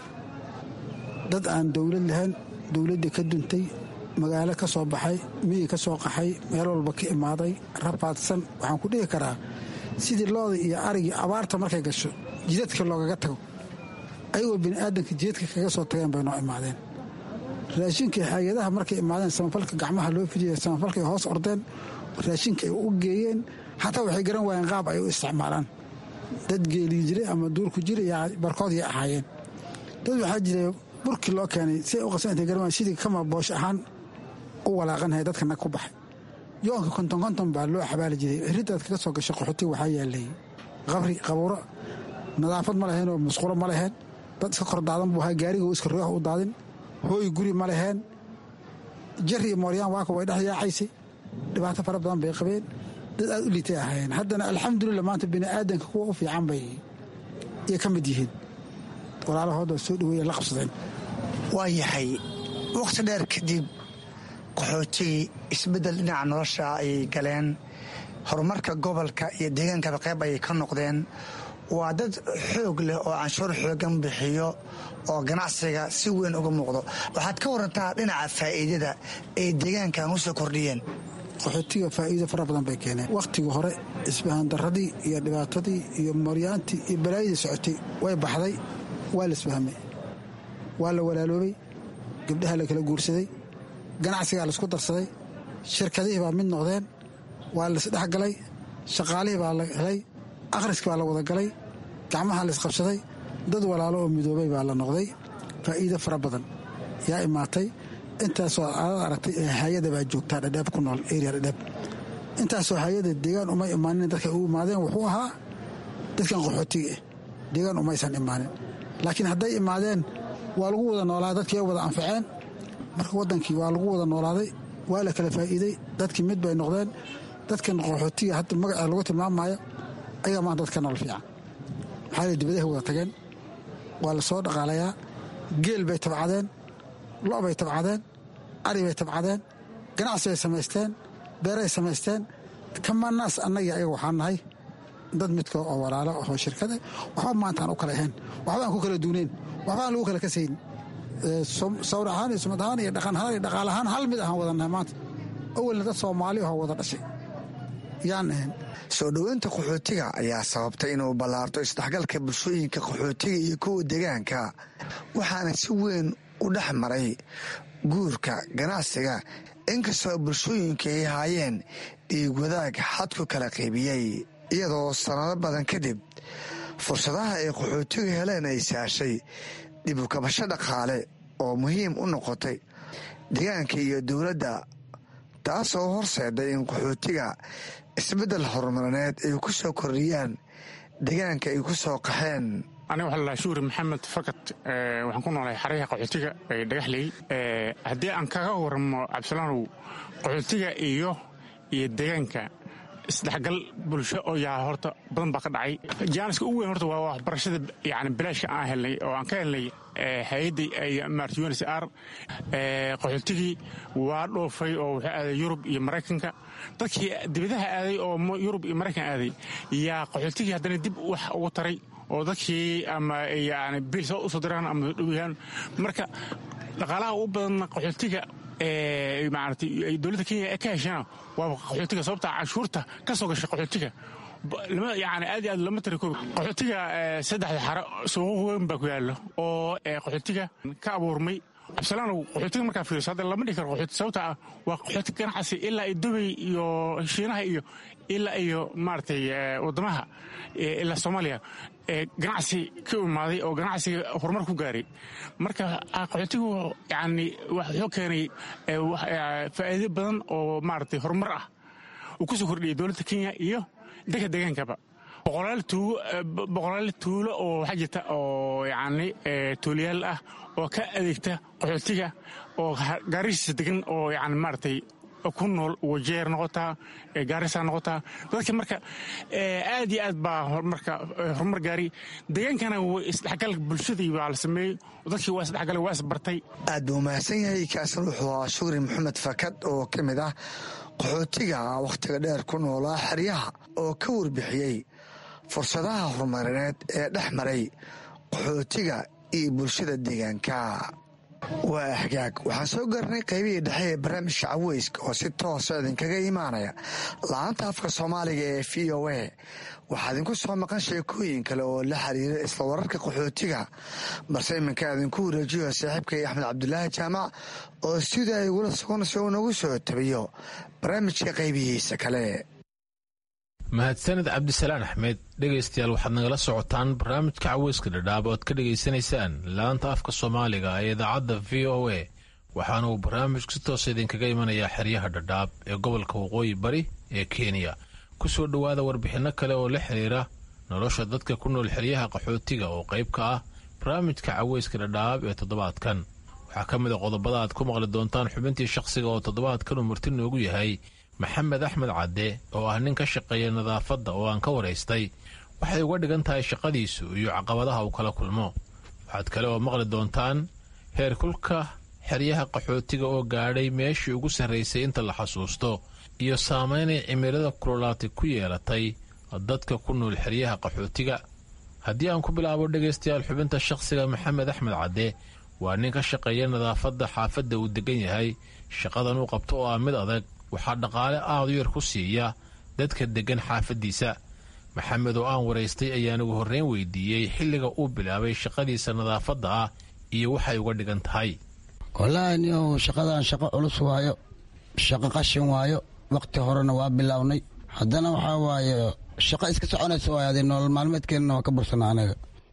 dad aan dowlad lahayn dowladdii ka duntay magaalo ka soo baxay miyi ka soo qaxay meel walba ka imaaday rafaadsan waxaan ku dhihi karaa sidii looda iyo arigii abaarta markay gasho jidadka loogaga tago ayagoo bini'aadanka jidadka kaga soo tageen bay noo imaadeen raashinkii hay-adaha markay imaadeen samafalka gacmaha loo fidiyay samafalkay hoos ordeen raashinka ay u geeyeen xataa waxay garan waayeen qaab ay u isticmaalaan dad geelii jiray ama duurku jira iyo barkoodii ahaayeen dad waxaa jiray burkii loo keenay si ay u qasan intay garan waayeen sidii kama boosh ahaan u walaaqanhay dadka nag ku baxay yoonka konton konton baa loo xabaali jiray riddaad kaga soo gashay qaxootiga waxaa yaalay qabri qabuuro nadaafad ma laheen oo musqulo ma laheen dad iska kor daadan buu ahaa gaariga iska roox u daadin hooy guri ma laheen jari iyo mooryaan waaka way dhex yaacaysay dhibaato fara badan bay qabeen dad aad u liitay ahaayeen haddana alxamdulillah maanta bini'aadanka kuwa u fiican bay iyo ka mid yihiin walaalahooda soo dhaweeya la qabsadeen waa yahay wakhti dheer kadib qaxootigii isbeddel dhinaca nolosha ayay galeen horumarka gobolka iyo deegaankaba qayb ayay ka noqdeen waa dad xoog leh oo canshuur xoogan bixiyo oo ganacsiga si weyn uga muuqdo waxaad ka warantaa dhinaca faa'iidada ay deegaankan u soo kordhiyeen qaxootiga faa'iido fara badan bay keeneen wakhtigii hore isbahandaradii iyo dhibaatadii iyo mooryaantii iyo balaayadii socotay way baxday waa la isfahmay waa la walaaloobay gabdhaha la kala guursaday ganacsigaa laisku darsaday shirkadihii baa mid noqdeen waa laisdhexgalay shaqaalihii baa la helay akhriski baa la wada galay gacmaha laisqabsaday dad walaalo oo midoobay baa la noqday faa'iido fara badan yaa imaatay intaasoo aad aragtay ee hay-ada baa joogtaa dhadheeb ku nool area dhadheeb intaasoo hay-ada deegaan umay imaanin dadkay u imaadeen wuxuu ahaa dadkan qaxootiga ah deegaan umaysan imaanin laakiin hadday imaadeen waa lagu wada noolaaday dadkii ay wada anfaceen marka waddankii waa lagu wada noolaaday waa la kala faa'iiday dadkii mid bay noqdeen dadkan qaxootiga hadda magaca lagu tilmaamayo ayaa maanta dadka nool fiican maxaa la dibadahay wada tageen waa la soo dhaqaalayaa geel bay tabcadeen lo' bay tabcadeen ari bay tabcadeen ganacsi bay samaysteen beeray samaysteen kamanaas annagii ayaga waxaan nahay dad midka oo walaalo oo shirkada waxba maantaan u kala ahayn waxba aan ku kala duuneyn waxba aan lagu kala kasayn sawir ahaan iyo sumad ahaan iyo dhaqan ahaan iyo dhaqaal ahaan hal mid ahaan wadannahay maanta awalna dad soomaali ahoo wada dhashay yaan ahayn soo dhoweynta qaxootiga ayaa sababtay inuu ballaarto isdhexgalka bulshooyinka qaxootiga iyo kuwa deegaanka waxaana si weyn u dhex maray guurka ganacsiga inkastoo bulshooyinka ay haayeen dhiig wadaag xadku kala qaybiyey iyadoo sannado badan kadib fursadaha ay qaxootigu heleen ay saashay dib u kabasho dhaqaale oo muhiim u noqotay deegaanka iyo dowladda taasoo horseeday in qaxootiga isbeddel horumarineed ay ku soo kordhiyaan deegaanka ay ku soo qaxeen aniga waxaa ladhaha shuuri maxamed fakat waxaan ku noolahay xaryaha qaxootiga ee dhagaxley haddii aan kaga waramo cabdisalaanow qaxootiga iyo iyo deegaanka isdhexgal bulsho oo yaa horta badan baa ka dhacay jaaniska ugu weyn horta waa waxbarashada yani bilaashka aan helnay oo aan ka helnay hay-adda maarta unsr qaxootigii waa dhoofay oo wuxuu aaday yurub iyo maraykanka dadkii dibadaha aaday oo yurub iyo maraykan aaday yaa qaxootigii haddana dib wax ugu taray oo dadkii ama yani bil soo usoo diraan ama dhowyahaan marka dhaqaalaha u badan qaxootiga maaragtay dowladda kenya ka heshana waa qaxootiga sababta canshuurta ka soo gashay qaxootiga yani aad iyo aad lama tari koobi qaxootiga saddexda xaro suuqo weyn baa ku yaallo oo qaxootiga ka abuurmay cabdisalaanow qaxootiga markaa fiiriso hadda lama dhihi karo qaxooti sababta ah waa qaxooti ganacsi ilaa iyo dubay iyo shiinaha iyo ilaa iyo maaragtay waddamaha ilaa soomaaliya ganacsi ka imaaday oo ganacsiga horumar ku gaaray marka qaxootigu yani wuxuu keenay faa'iido badan oo maaragtay horumar ah uu ku soo kordhiyay dowladda kenya iyo dadka deegaankaba boqolaal tuulo oo waxaa jirta oo yani tuulayaal ah oo ka adeegta qaxootiga oo gaarisiisa degan oo yani maaragtay ku nool wajeer noqotaa gaarisa noqotaa dadka marka aad iyo aad baa marka horumar gaari deegaankana isdhexgal bulshadii baa la sameeyey dadkii waa isdhexgal waa isbartay aad buu mahadsan yahay kaasan wuxuu ahaa shukri maxamed fakad oo ka mid ah qaxootiga wakhtiga dheer ku noolaa xeryaha oo ka warbixiyey fursadaha horumarineed ee dhex maray qaxootiga iyo bulshada deegaanka waa hagaag waxaan soo gaarnay qaybihii dhexe ee barnaamijka caweyska oo si toosa idinkaga imaanaya la-aanta afka soomaaliga ee v o a waxaa idinku soo maqan sheekooyin kale oo la xiriira isla wararka qaxootiga balse iminka idinku wareejiyo saaxiibkay axmed cabdulaahi jaamac oo sida ay ugula sugan si uu nagu soo tabiyo barnaamijka qaybihiisa kale mahadsanid cabdisalaan axmed dhegaystayaal waxaad nagala socotaan barnaamijka caweyska dhadhaab oad ka dhegaysanaysaan laanta afka soomaaliga ee idaacadda v o a waxaana uu barnaamijku si toosa idinkaga imanayaa xeryaha dhadhaab ee gobolka waqooyi bari ee kenya ku soo dhowaada warbixinno kale oo la xiriira nolosha dadka ku nool xeryaha qaxootiga oo qayb ka ah barnaamijka caweyska dhadhaab ee toddobaadkan waxaa ka mid a qodobada aad ku maqli doontaan xubintii shakhsiga oo toddobaadkan uu marti noogu yahay maxamed axmed cadde oo ah nin ka shaqeeya nadaafadda oo aan ka waraystay waxay uga dhigan tahay shaqadiisu iyo caqabadaha uu kala kulmo waxaad kale oo maqli doontaan heerkulka xeryaha qaxootiga oo gaadhay meeshii ugu sarraysay inta la xasuusto iyo saamaynay cimilada kululaatay ku yeelatay dadka ku nool xeryaha qaxootiga haddii aan ku bilaabo dhegaystayaal xubinta shakhsiga maxamed axmed cadde waa nin ka shaqeeya nadaafadda xaafadda uu degan yahay shaqadan uu qabto oo ah mid adag waxaa dhaqaale aad u yar ku siiya dadka deggan xaafaddiisa maxamed oo aan waraystay ayaan ugu horreyn weydiiyey xilliga uu bilaabay shaqadiisa nadaafadda ah iyo waxay uga dhigan tahay wallaahi niow shaqadan shaqo culus waayo shaqo qashin waayo wakhti horena waa bilownay haddana waxaa waaye shaqo iska soconaysa waay adi nolol maalmeedkeenna waa ka bursana anaga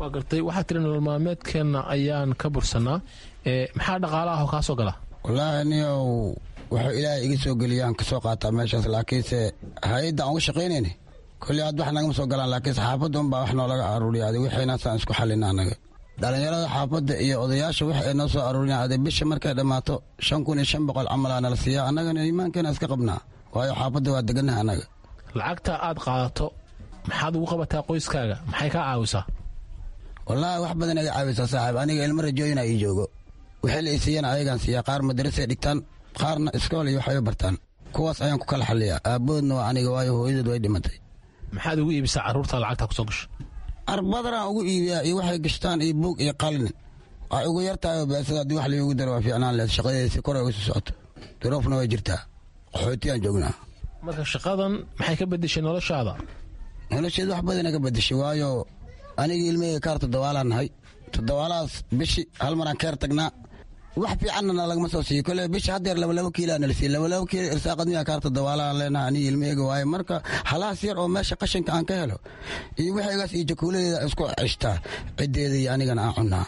waa gartay waxaa tiri nolol maalmeedkeenna ayaan ka bursanaa maxaa dhaqaala ah oo kaa soo gala wallaahi niyow wuxuu ilaahay iga soo geliyaan ka soo qaataa meeshaas laakiinse hay-adda aan uga shaqaynayni koley aad wax nagama soo galaan laakiinse xaafadda unbaa wax noolaga aruuriya adi wixiinaasaan isku xallina annaga dhallinyarada xaafadda iyo odayaasha wax ay noo soo aruuriyan ade bisha markay dhammaato shan kun iyo shan boqol camal aa nala siiyaa annagana iimaankeena iska qabnaa waayo xaafadda waa degannaha annaga lacagta aad qaadato maxaad ugu qabataa qoyskaaga maxay kaa caawisaa wallaahi wax badan iga caawisaa saaxiib aniga ilmo rajooyina ii joogo wixii la isiiyana ayagaan siiyaa qaar madarasay dhigtaan qaarna iskool iyo waxbay bartaan kuwaas ayaan ku kala xalliyaa aabboodna waa aniga waayo hooyadood way dhimatay maxaad ugu iibisaa carruurta lacagta kusoo gasho arbadaraan ugu iibiyaa iyo waxay gashtaan iyo buug iyo qalin waxay ugu yartahay beesada haddii wax layugu daro waa fiicnaan leed shaqadeedii si kor ay uga sii socoto duroofna way jirtaa qaxootiyaan joognaa marka shaqadan maxay ka bedeshay noloshaada nolosheeda wax badana ka bedeshay waayo anigii ilmaheyga kaar toddobaalaan nahay toddobaalahaas bishi hal maraan keer tagnaa wax fiicanna lagama soo siiyo kole bisha haddeer labalabo kiilaa nala siiy labalabo kiilo irsaaqadmiyaa kaar toddobaalaan leenaha anigi ilmaheyga waaye marka halahaas yar oo meesha qashinka aan ka helo iyo wixaygaas iyo jakuuladeeda isku cishtaa ciddeeda iyo anigana aan cunnaa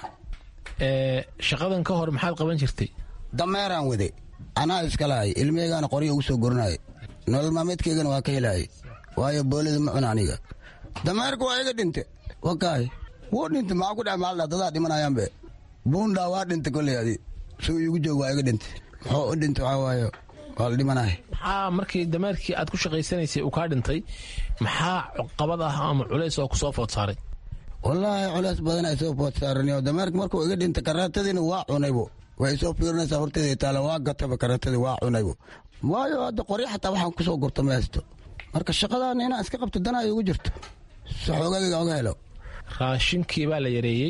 shaqadan ka hor maxaad qaban jirtay dameeraan wade anaa iskalahay ilmaheygaana qoryo ugu soo gorinaaye nolol maalmeedkeygana waa ka helaayay waayo boolida ma cuna aniga dameerka waa iga dhinte wakaay wuu dhinte maxaa ku dhex maaldha dadaa dhimanayaanbe buundhaa waa dhinte koley adi suu iigu joog waa iga dhinte muxuu u dhinte waxaa waayo waa la dhimanahay maxaa markii dameerkii aad ku shaqaysanaysay uu kaa dhintay maxaa qabad ah ama culays oo kusoo food saaray wallaahi culays badan ay soo food saaraniyo dameerka markuu iga dhintay karaatadiina waa cunaybo way soo fiirinaysaa horteeda taala waa gataba karaatadii waa cunaybo waayo hadda qoryo xataa waxaan kusoo gurta ma haysto marka shaqadaana inaan iska qabto dana ay ugu jirto si xoogagayga oga helo raashinkii baa la yareeyey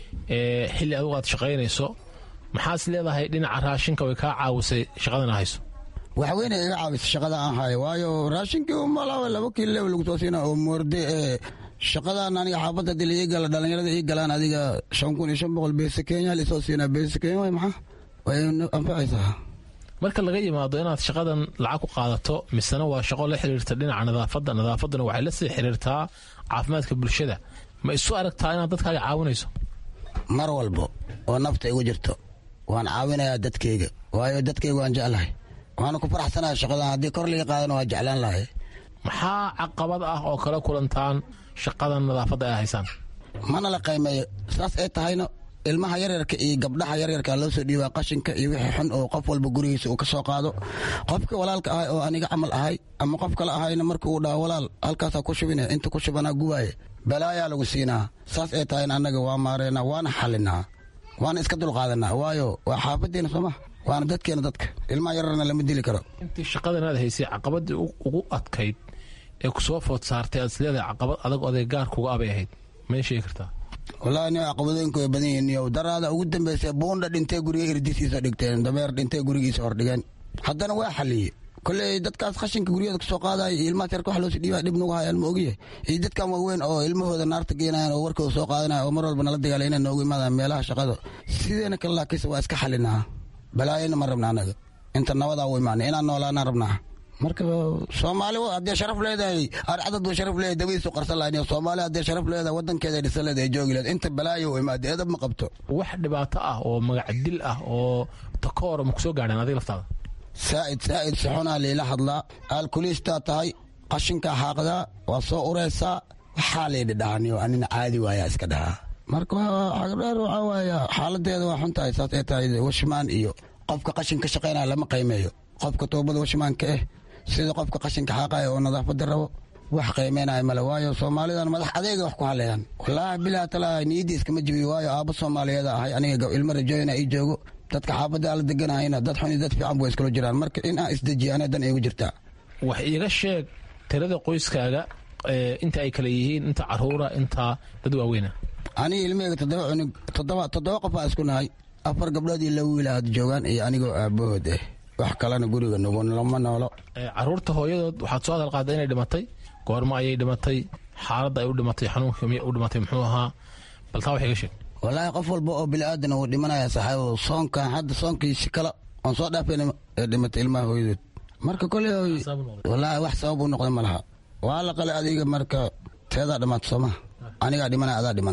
xilli adugu aad shaqaynayso maxaas leedahay dhinaca raashinka way kaa caawisay shaqadana hayso waxweyne iga caawisa shaqada aan hayo waayo raashinkii umalaaba laba kiilo lew lagu soo siina oo moorde ee shaqadan aniga xaafadda dil ii gala dhallinyarada ii galaan adiga shan kun iyo shan boqol beesa kenya lisoo siinaa beesa kenya way maxaa way anfacaysaa marka laga yimaado inaad shaqadan lacag ku qaadato misena waa shaqo la xiriirta dhinaca nadaafadda nadaafadduna waxay la sii xiriirtaa caafimaadka bulshada ma isu aragtaa inaad dadkaaga caawinayso mar walbo oo nafta igu jirto waan caawinayaa dadkayga waayo dadkayga waan jeclahay waana ku faraxsanahay shaqadan haddii kor liga qaadana waa jeclaan lahay maxaa caqabad ah oo kala kulantaan shaqadan nadaafadda ay haysaan mana la qaymeeyo saas ay tahayna ilmaha yaryarka iyo gabdhaha yaryarka loo soo dhiibaa qashinka iyo wixii xun oo qof walba gurigiisa uu ka soo qaado qofka walaalka ahay oo aniga camal ahay ama qof kale ahayna marka uu dhaho walaal halkaasaa ku shubine inta ku shubanaa gubaaye balaayaa lagu siinaa saas ay tahayna annaga waa maareynaa waana xalinaa waana iska dulqaadanaa waayo waa xaafaddeena sooma waana dadkeena dadka ilmaha yararna lama dili karo intii shaqadan aad haysay caqabadii ugu adkayd ee ku soo food saartay aad isleedahay caqabad adag oday gaarkuga abay ahayd may sheegi kartaa wallaahi niyo caqabadooyinku way badan yihiin niyow daraada ugu dambaysay buundha dhintee guriga irdisiisa dhigteen dameer dhintee gurigiisa hordhigeen haddana waa xaliyey koley dadkaas khashinka guryaheeda kasoo qaadaya iyo ilmahaas yarka wax loosi dhiibaya dhib nagu hayaan ma ogiye iyo dadkan waaweyn oo ilmahooda naarta geenayan oo warkooda soo qaadanaya oo mar walba nala dagaala inay noogu imaadaan meelaha shaqada sideena kale laakiinse waa iska xalinaa balaayana ma rabna anaga inta nabadaa u imaanay inaan noolaanaan rabnaa marka soomaali haddee sharaf leedahay arcadad buu sharaf leedahay dabiisu qarsan lahayn soomaali haddee sharaf leedahay wadankeeda dhisan leedahay joogi leed inta balaayo u imaada edab ma qabto wax dhibaato ah oo magac dil ah oo takoor ma kusoo gaadheen adiga laftaada saa'id saa'id saxunaa liila hadlaa aalkuliistaa tahay qashinkaa xaaqdaa waa soo uraysaa waxaa laydhi dhahaniyo anina caadi waayaa iska dhahaa marka xagdheer waxaa waaya xaaladeeda waa xun tahay saas ay tahay washmaan iyo qofka qashin ka shaqaynaya lama qiimeeyo qofka toobada washmaanka eh sida qofka qashinka xaaqaya oo nadaafada rabo wax qiimeynaya male waayo soomaalidan madax adeega wax ku hadlayaan wallaahi bilaa talaa niyadii iskama jibiyo waayo aabbo soomaaliyeeda ahay aniga ilmo rajooyina ii joogo dadka xaafadda ala deganahayna dad xun iyo dad fiican bu iskula jiraan marka in aan isdejiyo ana dan iigu jirtaa wax iiga sheeg tirada qoyskaaga inta ay kale yihiin inta caruura inta dad waaweyna aniga ilmaheyga toddoba cunug toddoba toddoba qof aa isku nahay afar gabdhood iyo laba wiila had joogaan iyo anigoo aabahood eh wax kalena guriga nugu lama noolo caruurta hooyadood waxaad soo hadal qaada inay dhimatay goormo ayay dhimatay xaaladda ay u dhimatay xanuunka miyay u dhimatay muxuu ahaa bal taa wax iga sheeg wallaahi qof walba oo bili-aadan uu dhimanaya saxaabo soonkan hadda soonkiisi kale oon soo dhaafayna ee dhimatay ilmaha hooyadood marka koley wallaahi wax sabab u noqda ma laha waa la qale adiga marka teedaa dhamaata soomaha anigaa dhimanaya adaa dhimanaya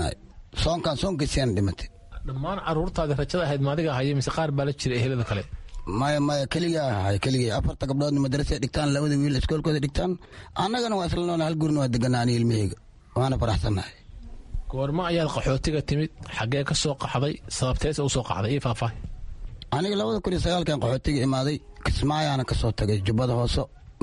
soonkan soonkiisiana dhimatay dhammaan caruurtaadi rajada ahayd maadiga ahaya mise qaar baa la jira ehelada kale maya maya keligaa ahay keligay afarta gabdhoodna madrasay dhigtaan labada wiil iskoolkooda dhigtaan annagana waa isla nool hal gurina waa deganaa ani ilmaheyga waana faraxsannahay goormo ayaad qaxootiga timid xaggee ka soo qaxday sababteese u soo qaxday ii faahfaahi aniga labada kun iyo sagaalkan qaxootiga imaaday kismaayaana ka soo tagay jubbada hoose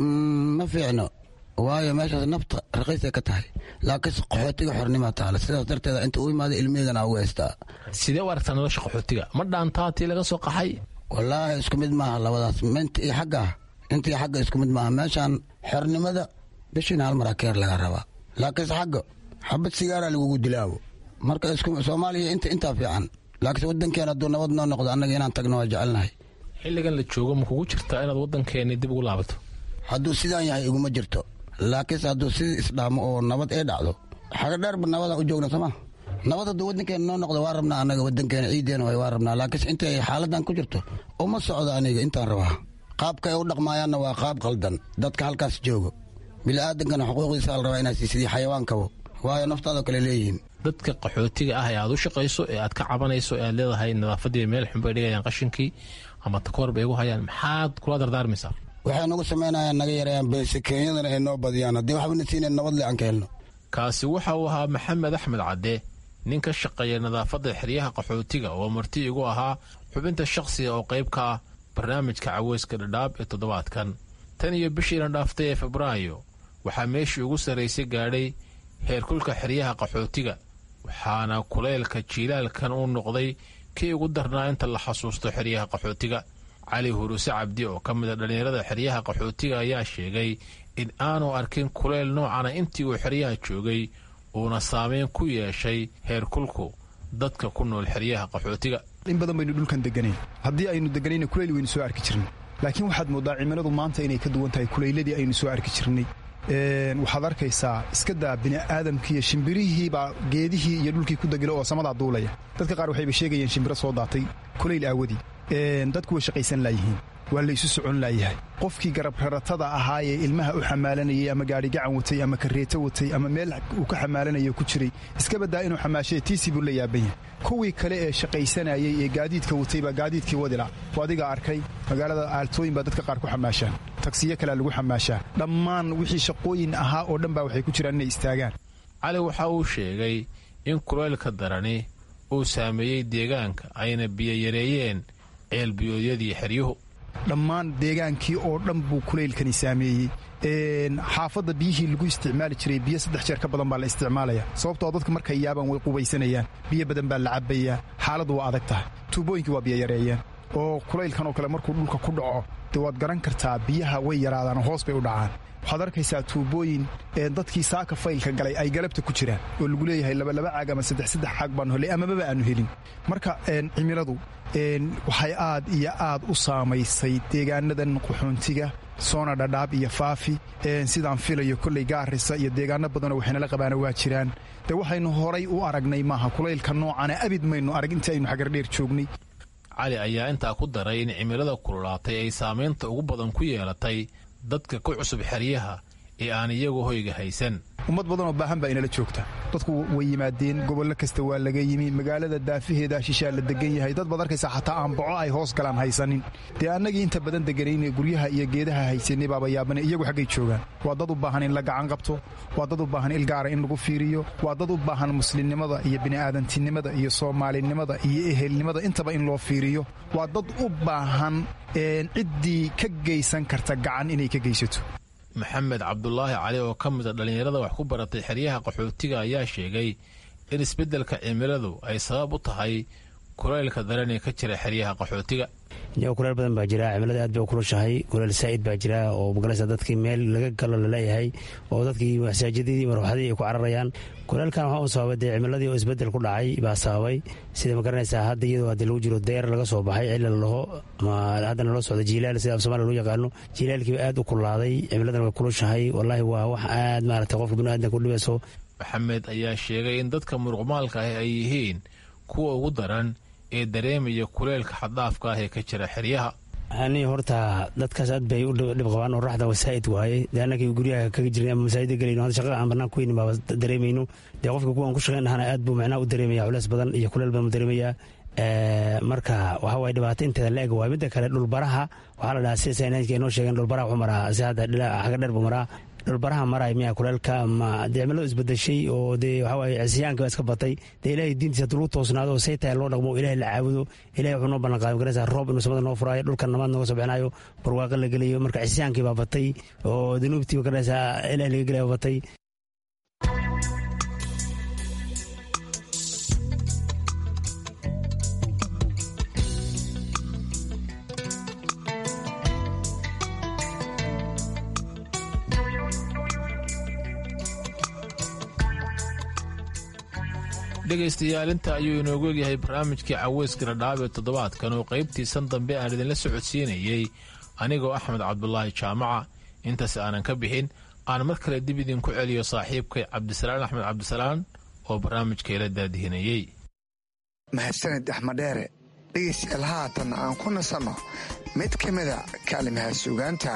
ma fiicno waayo meeshaas nafta raqiisay ka tahay laakiinse qaxootiga xornimaa taala sidaas darteeda inta u imaaday ilmiheygana ugu haystaa sidee u aragtaa nolosha qaxootiga ma dhaantaa tii laga soo qaxay wallaahi isku mid maaha labadaas minta iyo xagga inta iyo xagga isku mid maaha meeshaan xornimada bishiina hal mar akeer laga rabaa laakiinse xagga xabad sigaaraa lagugu dilaawo marka soomaaliya inta intaa fiican laakiinse waddankeena hadduu nabad noo noqdo annaga inaan tagno waa jecelnahay xilligan la joogo ma kugu jirtaa inaad waddankeeni dib ugu laabato hadduu sidaan yahay iguma jirto laakiinse hadduu sidii isdhaamo oo nabad ee dhacdo xaga dheerba nabadaan u joogna sooma nabad hadduu waddankeena noo noqdo waa rabnaa annaga waddankeena ciideena way waa rabnaa laakiinse intay xaaladan ku jirto uma socdo aniga intaan rabaa qaabka ay u dhaqmaayaanna waa qaab qaldan dadka halkaas joogo bili-aadankana xuquuqdiisa la rabaa inaad siisidii xayawaankabo waayo naftaadoo kale leeyihiin dadka qaxootiga ah ee aad u shaqayso ee aad ka cabanayso ee aad leedahay nadaafadii meel xun bay dhigayaan qashinkii ama takoor bay igu hayaan maxaad kula dardaarmaysaa waxay nagu samaynayaan naga yareeyaan beese kenyadana ay noo badiyaan haddii waxbana siinayn nabad le aan ka helno kaasi waxa uu ahaa maxamed axmed cadde nin ka shaqeeya nadaafadda xeryaha qaxootiga oo marti igu ahaa xubinta shakhsiga oo qayb ka ah barnaamijka caweyska dhadhaab ee toddobaadkan tan iyo bishiina dhaaftay ee febraayo waxaa meeshii ugu sarraysay gaadhay heerkulka xeryaha qaxootiga waxaana kulaylka jiilaalkan uu noqday kii ugu darnaa inta la xasuusto xeryaha qaxootiga cali huruse cabdi oo ka mid a dhallinyarada xeryaha qaxootiga ayaa sheegay in aanu arkin kulayl noocana intii uu xeryaha joogay uuna saameyn ku yeeshay heerkulku dadka ku nool xeryaha qaxootiga in badan baynu dhulkan deganayn haddii aynu deganayna kulayl waynu soo arki jirnay laakiin waxaad mooddaa cimiladu maanta inay ka duwan tahay kulayladii aynu soo arki jirnay waxaad arkaysaa iska daa bini'aadamkiiyo shimbirihiibaa geedihii iyo dhulkii ku degila oo samadaa duulaya dadka qaar waxayba sheegayeen shimbiro soo daatay kulayl aawadii dadku way shaqaysan laayihiin waa laysu socon laayahay qofkii garabraratada ahaayee ilmaha u xamaalanayay ama gaadhi gacan watay ama kareeto watay ama meel uu ka xamaalanayo ku jiray iska baddaa inuu xamaashee tiisii buu la yaaban yahay kuwii kale ee shaqaysanayay ee gaadiidka watay baa gaadiidkii wadila oo adiga arkay magaalada aaltooyin baa dadka qaar ku xamaashaan tagsiyo kalea lagu xamaashaa dhammaan wixii shaqooyin ahaa oo dhan baa waxay ku jiraan inay istaagaan cali waxa uu sheegay in kulaylka darani uu saameeyey deegaanka ayna biyoyareeyeen ceelbiyoodyadii xeryuhu dhammaan deegaankii oo dhan buu kulaylkani saameeyey xaafadda biyihii lagu isticmaali jiray biyo saddex jeer ka badan baa la isticmaalaya sababtoo dadka markay yaabaan way qubaysanayaan biyo badan baa la cabbayaa xaaladdu waa adag tahay tuubooyinkii waa biyo yareeyeen oo kulaylkan oo kale markuu dhulka ku dhaco dee waad garan kartaa biyaha way yaraadaan oo hoos bay u dhacaan waxaad arkaysaa tuubooyin dadkii saaka faylka galay ay galabta ku jiraan oo lagu leeyahay labalaba caag ama saddex saddex caag baanu helay amababa aanu helin marka cimiladu waxay aad iyo aad u saamaysay deegaanadan qaxoontiga soona dhadhaab iyo faafi sidaan filayo kolley gaarisa iyo deegaano badanoo waxaynala qabaana waa jiraan dee waxaynu horay u aragnay maaha kulaylka noocana abid maynu arag intii aynu xagardheer joognay cali ayaa intaa ku daray in cimilada kululaatay ay saamaynta ugu badan ku yeelatay dadka ku cusub xeryaha ee aan iyagu hoyga haysan ummad badan oo baahan baa inala joogta dadku way yimaadeen gobollo kasta waa laga yimi magaalada daafaheeda shishaa la degan yahay dad baad arkaysaa xataa aan boco ay hoos galaan haysanin dee annagii inta badan deganayne guryaha iyo geedaha haysanay baaba yaabane iyagu xaggay joogaan waa dad u baahan in la gacan qabto waa dad u baahan ilgaara in lagu fiiriyo waa dad u baahan muslimnimada iyo bini'aadantinimada iyo soomaalinimada iyo ehelnimada intaba in loo fiiriyo waa dad u baahan ciddii ka geysan karta gacan inay ka geysato maxamed cabdulaahi cali oo ka mid a dhallinyarada wax ku baratay xeryaha qaxootiga ayaa sheegay in isbeddelka cimiladu ay sabab u tahay kulaylka daran ee ka jira xeryaha qaxootiga kuleel badan baa jira cimilada aad bay u kulushahay kuleel saa'id baa jira oo magaraysa dadkii meel laga galo laleeyahay oo dadkii masaajidadii marwaxadii ay ku cararayaan kuleelkan waxaa u sababay dee cimiladii oo isbedel ku dhacay baa sababay sida magaranaysaa hadda iyadoo hadii lagu jiro deer laga soo baxay cilla la dhaho ama haddana loo socdo jiilaal sida af somalia loo yaqaano jiilaalkiiba aad u kulaaday cimiladana way kulushahay wallaahi waa wax aad maaragtay qofka biniaadanka u dhibayso maxamed ayaa sheegay in dadka muruqmaalka ah ay yihiin kuwa ugu daran ee dareemaya kuleelka xaddaafka ah ee ka jira xeryaha ani horta dadkaas aad bay u dhib qabaan oo raxda wasaa'id waaye dee annagii guryaha kaga jirnay ama masaajida gelayno hadda shaqada aan bannaan ku weynin baaba dareemayno dee qofka kuwaan ku shaqayn ahana aad buu macnaha u dareemaya culeys badan iyo kuleel badan u dareemayaa marka waxa waye dhibaato inteeda la eg waay midda kale dhulbaraha waxaa la dhahaa sida saynaanka inoo sheegeen dhulbaraha wuxuu maraa si hadda xaga dheer buu maraa dhulbaraha maray miya kuleelka ama dee cimiladu isbedeshay oo dee waxawaaye cisiyaanka baa iska batay dee ilaahay diintiisa hadduu lagu toosnaado oo say tahay loo dhaqmo oo ilaahay la caabudo ilahay wuxuu noo ballan qaaday magaraysa roob inuu samada noo furaayo dhulkan namaad nooga soo bixinayo barwaaqo la gelayo marka cisiyaankii baa batay oo dunuubtii magaraysa ilahay laga gelaya batay dhegaystayaal inta ayuu inoogu egyahay barnaamijkii caweyska dhadhaab ee toddobaadkan oo qaybtiisan dambe aan idinla socodsiinayey anigoo axmed cabdulaahi jaamaca intaas aanan ka bixin aan mar kale dib idinku celiyo saaxiibkay cabdisalaan axmed cabdisalaan oo barnaamijkeela daadihinayey mahadsanid axmed dheere dhegaystayaal haatan aan ku nasanno mid ka mida kaalimaha suugaanta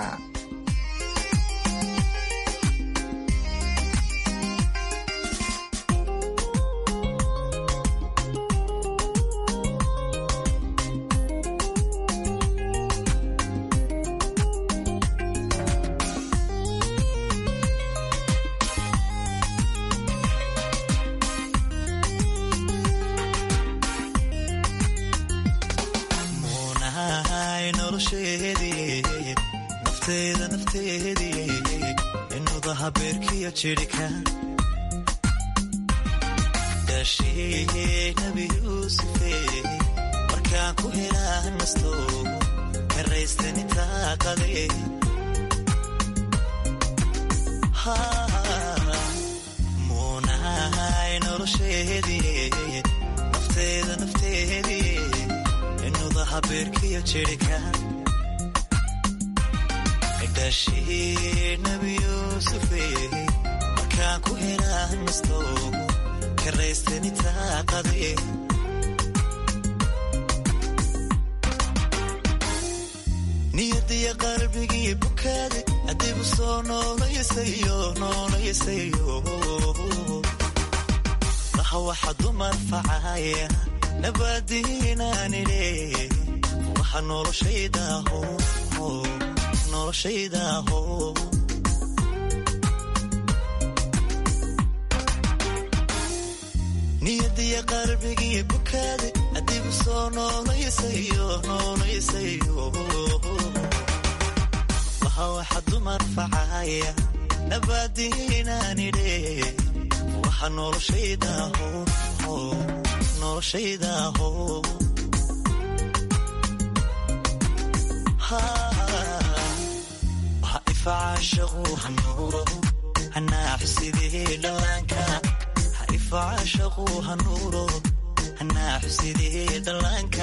daashee nabi yuusufe markaan ku helaa nasto karaystani taaqade muunahay nolosheedii nafteeda nafteedii inudaha beerkiyo jirhka daashee nabi yuusufe markaan ku helaa nasto karaystani taaqade niyadiya qalbigii bukaade adigu soo noolayasayo noolayasayo laha waxa dumar facaya nabaadiinaanidhe waxa noloshaydaho noloshaydaho niyadiya qalbigii bukaade adigu soo noolayasayo noolayasayo waha waxa dumar facaya nabaadiinaanidhe waxa noloshaydaho noloshaydaho waha ifacaashaqu hanuuro hanaaxusidii dhallaanka ifacashaqu hanuuro hanaaxusidii dhallaanka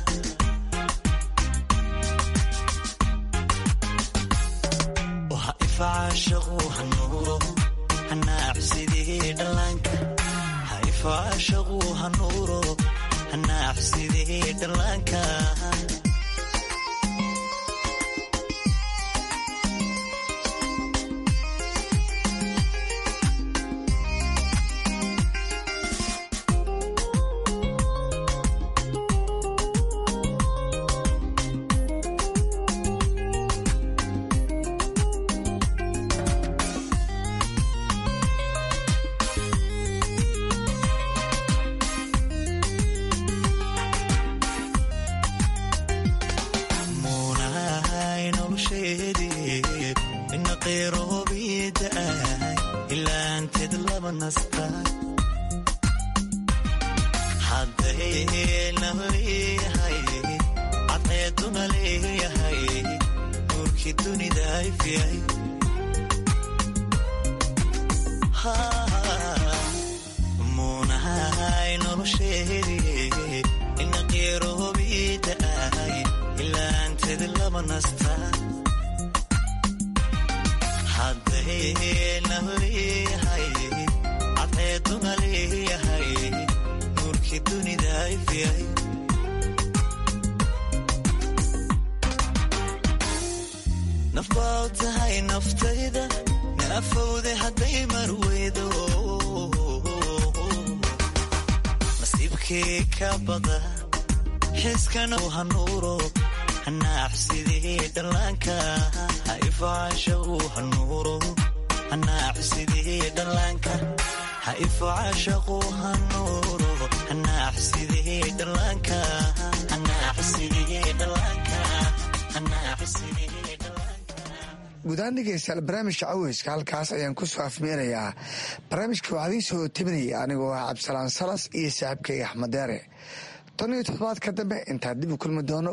waha ifacashaqu hanuuro hanaaxusidii dhallaanka ha ifacashaqu hanuuro hanaaxusidii dhallaanka nafbaa u tahay naftayda naafowde hadday marweydo nasiibkii ka bada xiskana hanuuro hanaaxsidii dhallaanka haifacaasha uu hanuuro hanaaxsidii dhallaanka haifacaashaquu hanuuro hanaaxsidii dhallaanka hanaaxsidii dhallaanka hanaaxsidii guudaan dhegeystayaal barnaamijka caweyska halkaas ayaan ku soo afmeerayaa barnaamijka waxaa idiin soo tebinaya anigoo ah cabdisalaan salas iyo saaxiibkayga axmed deere tan iyo toddobaadka dambe intaan dib u kulmi doono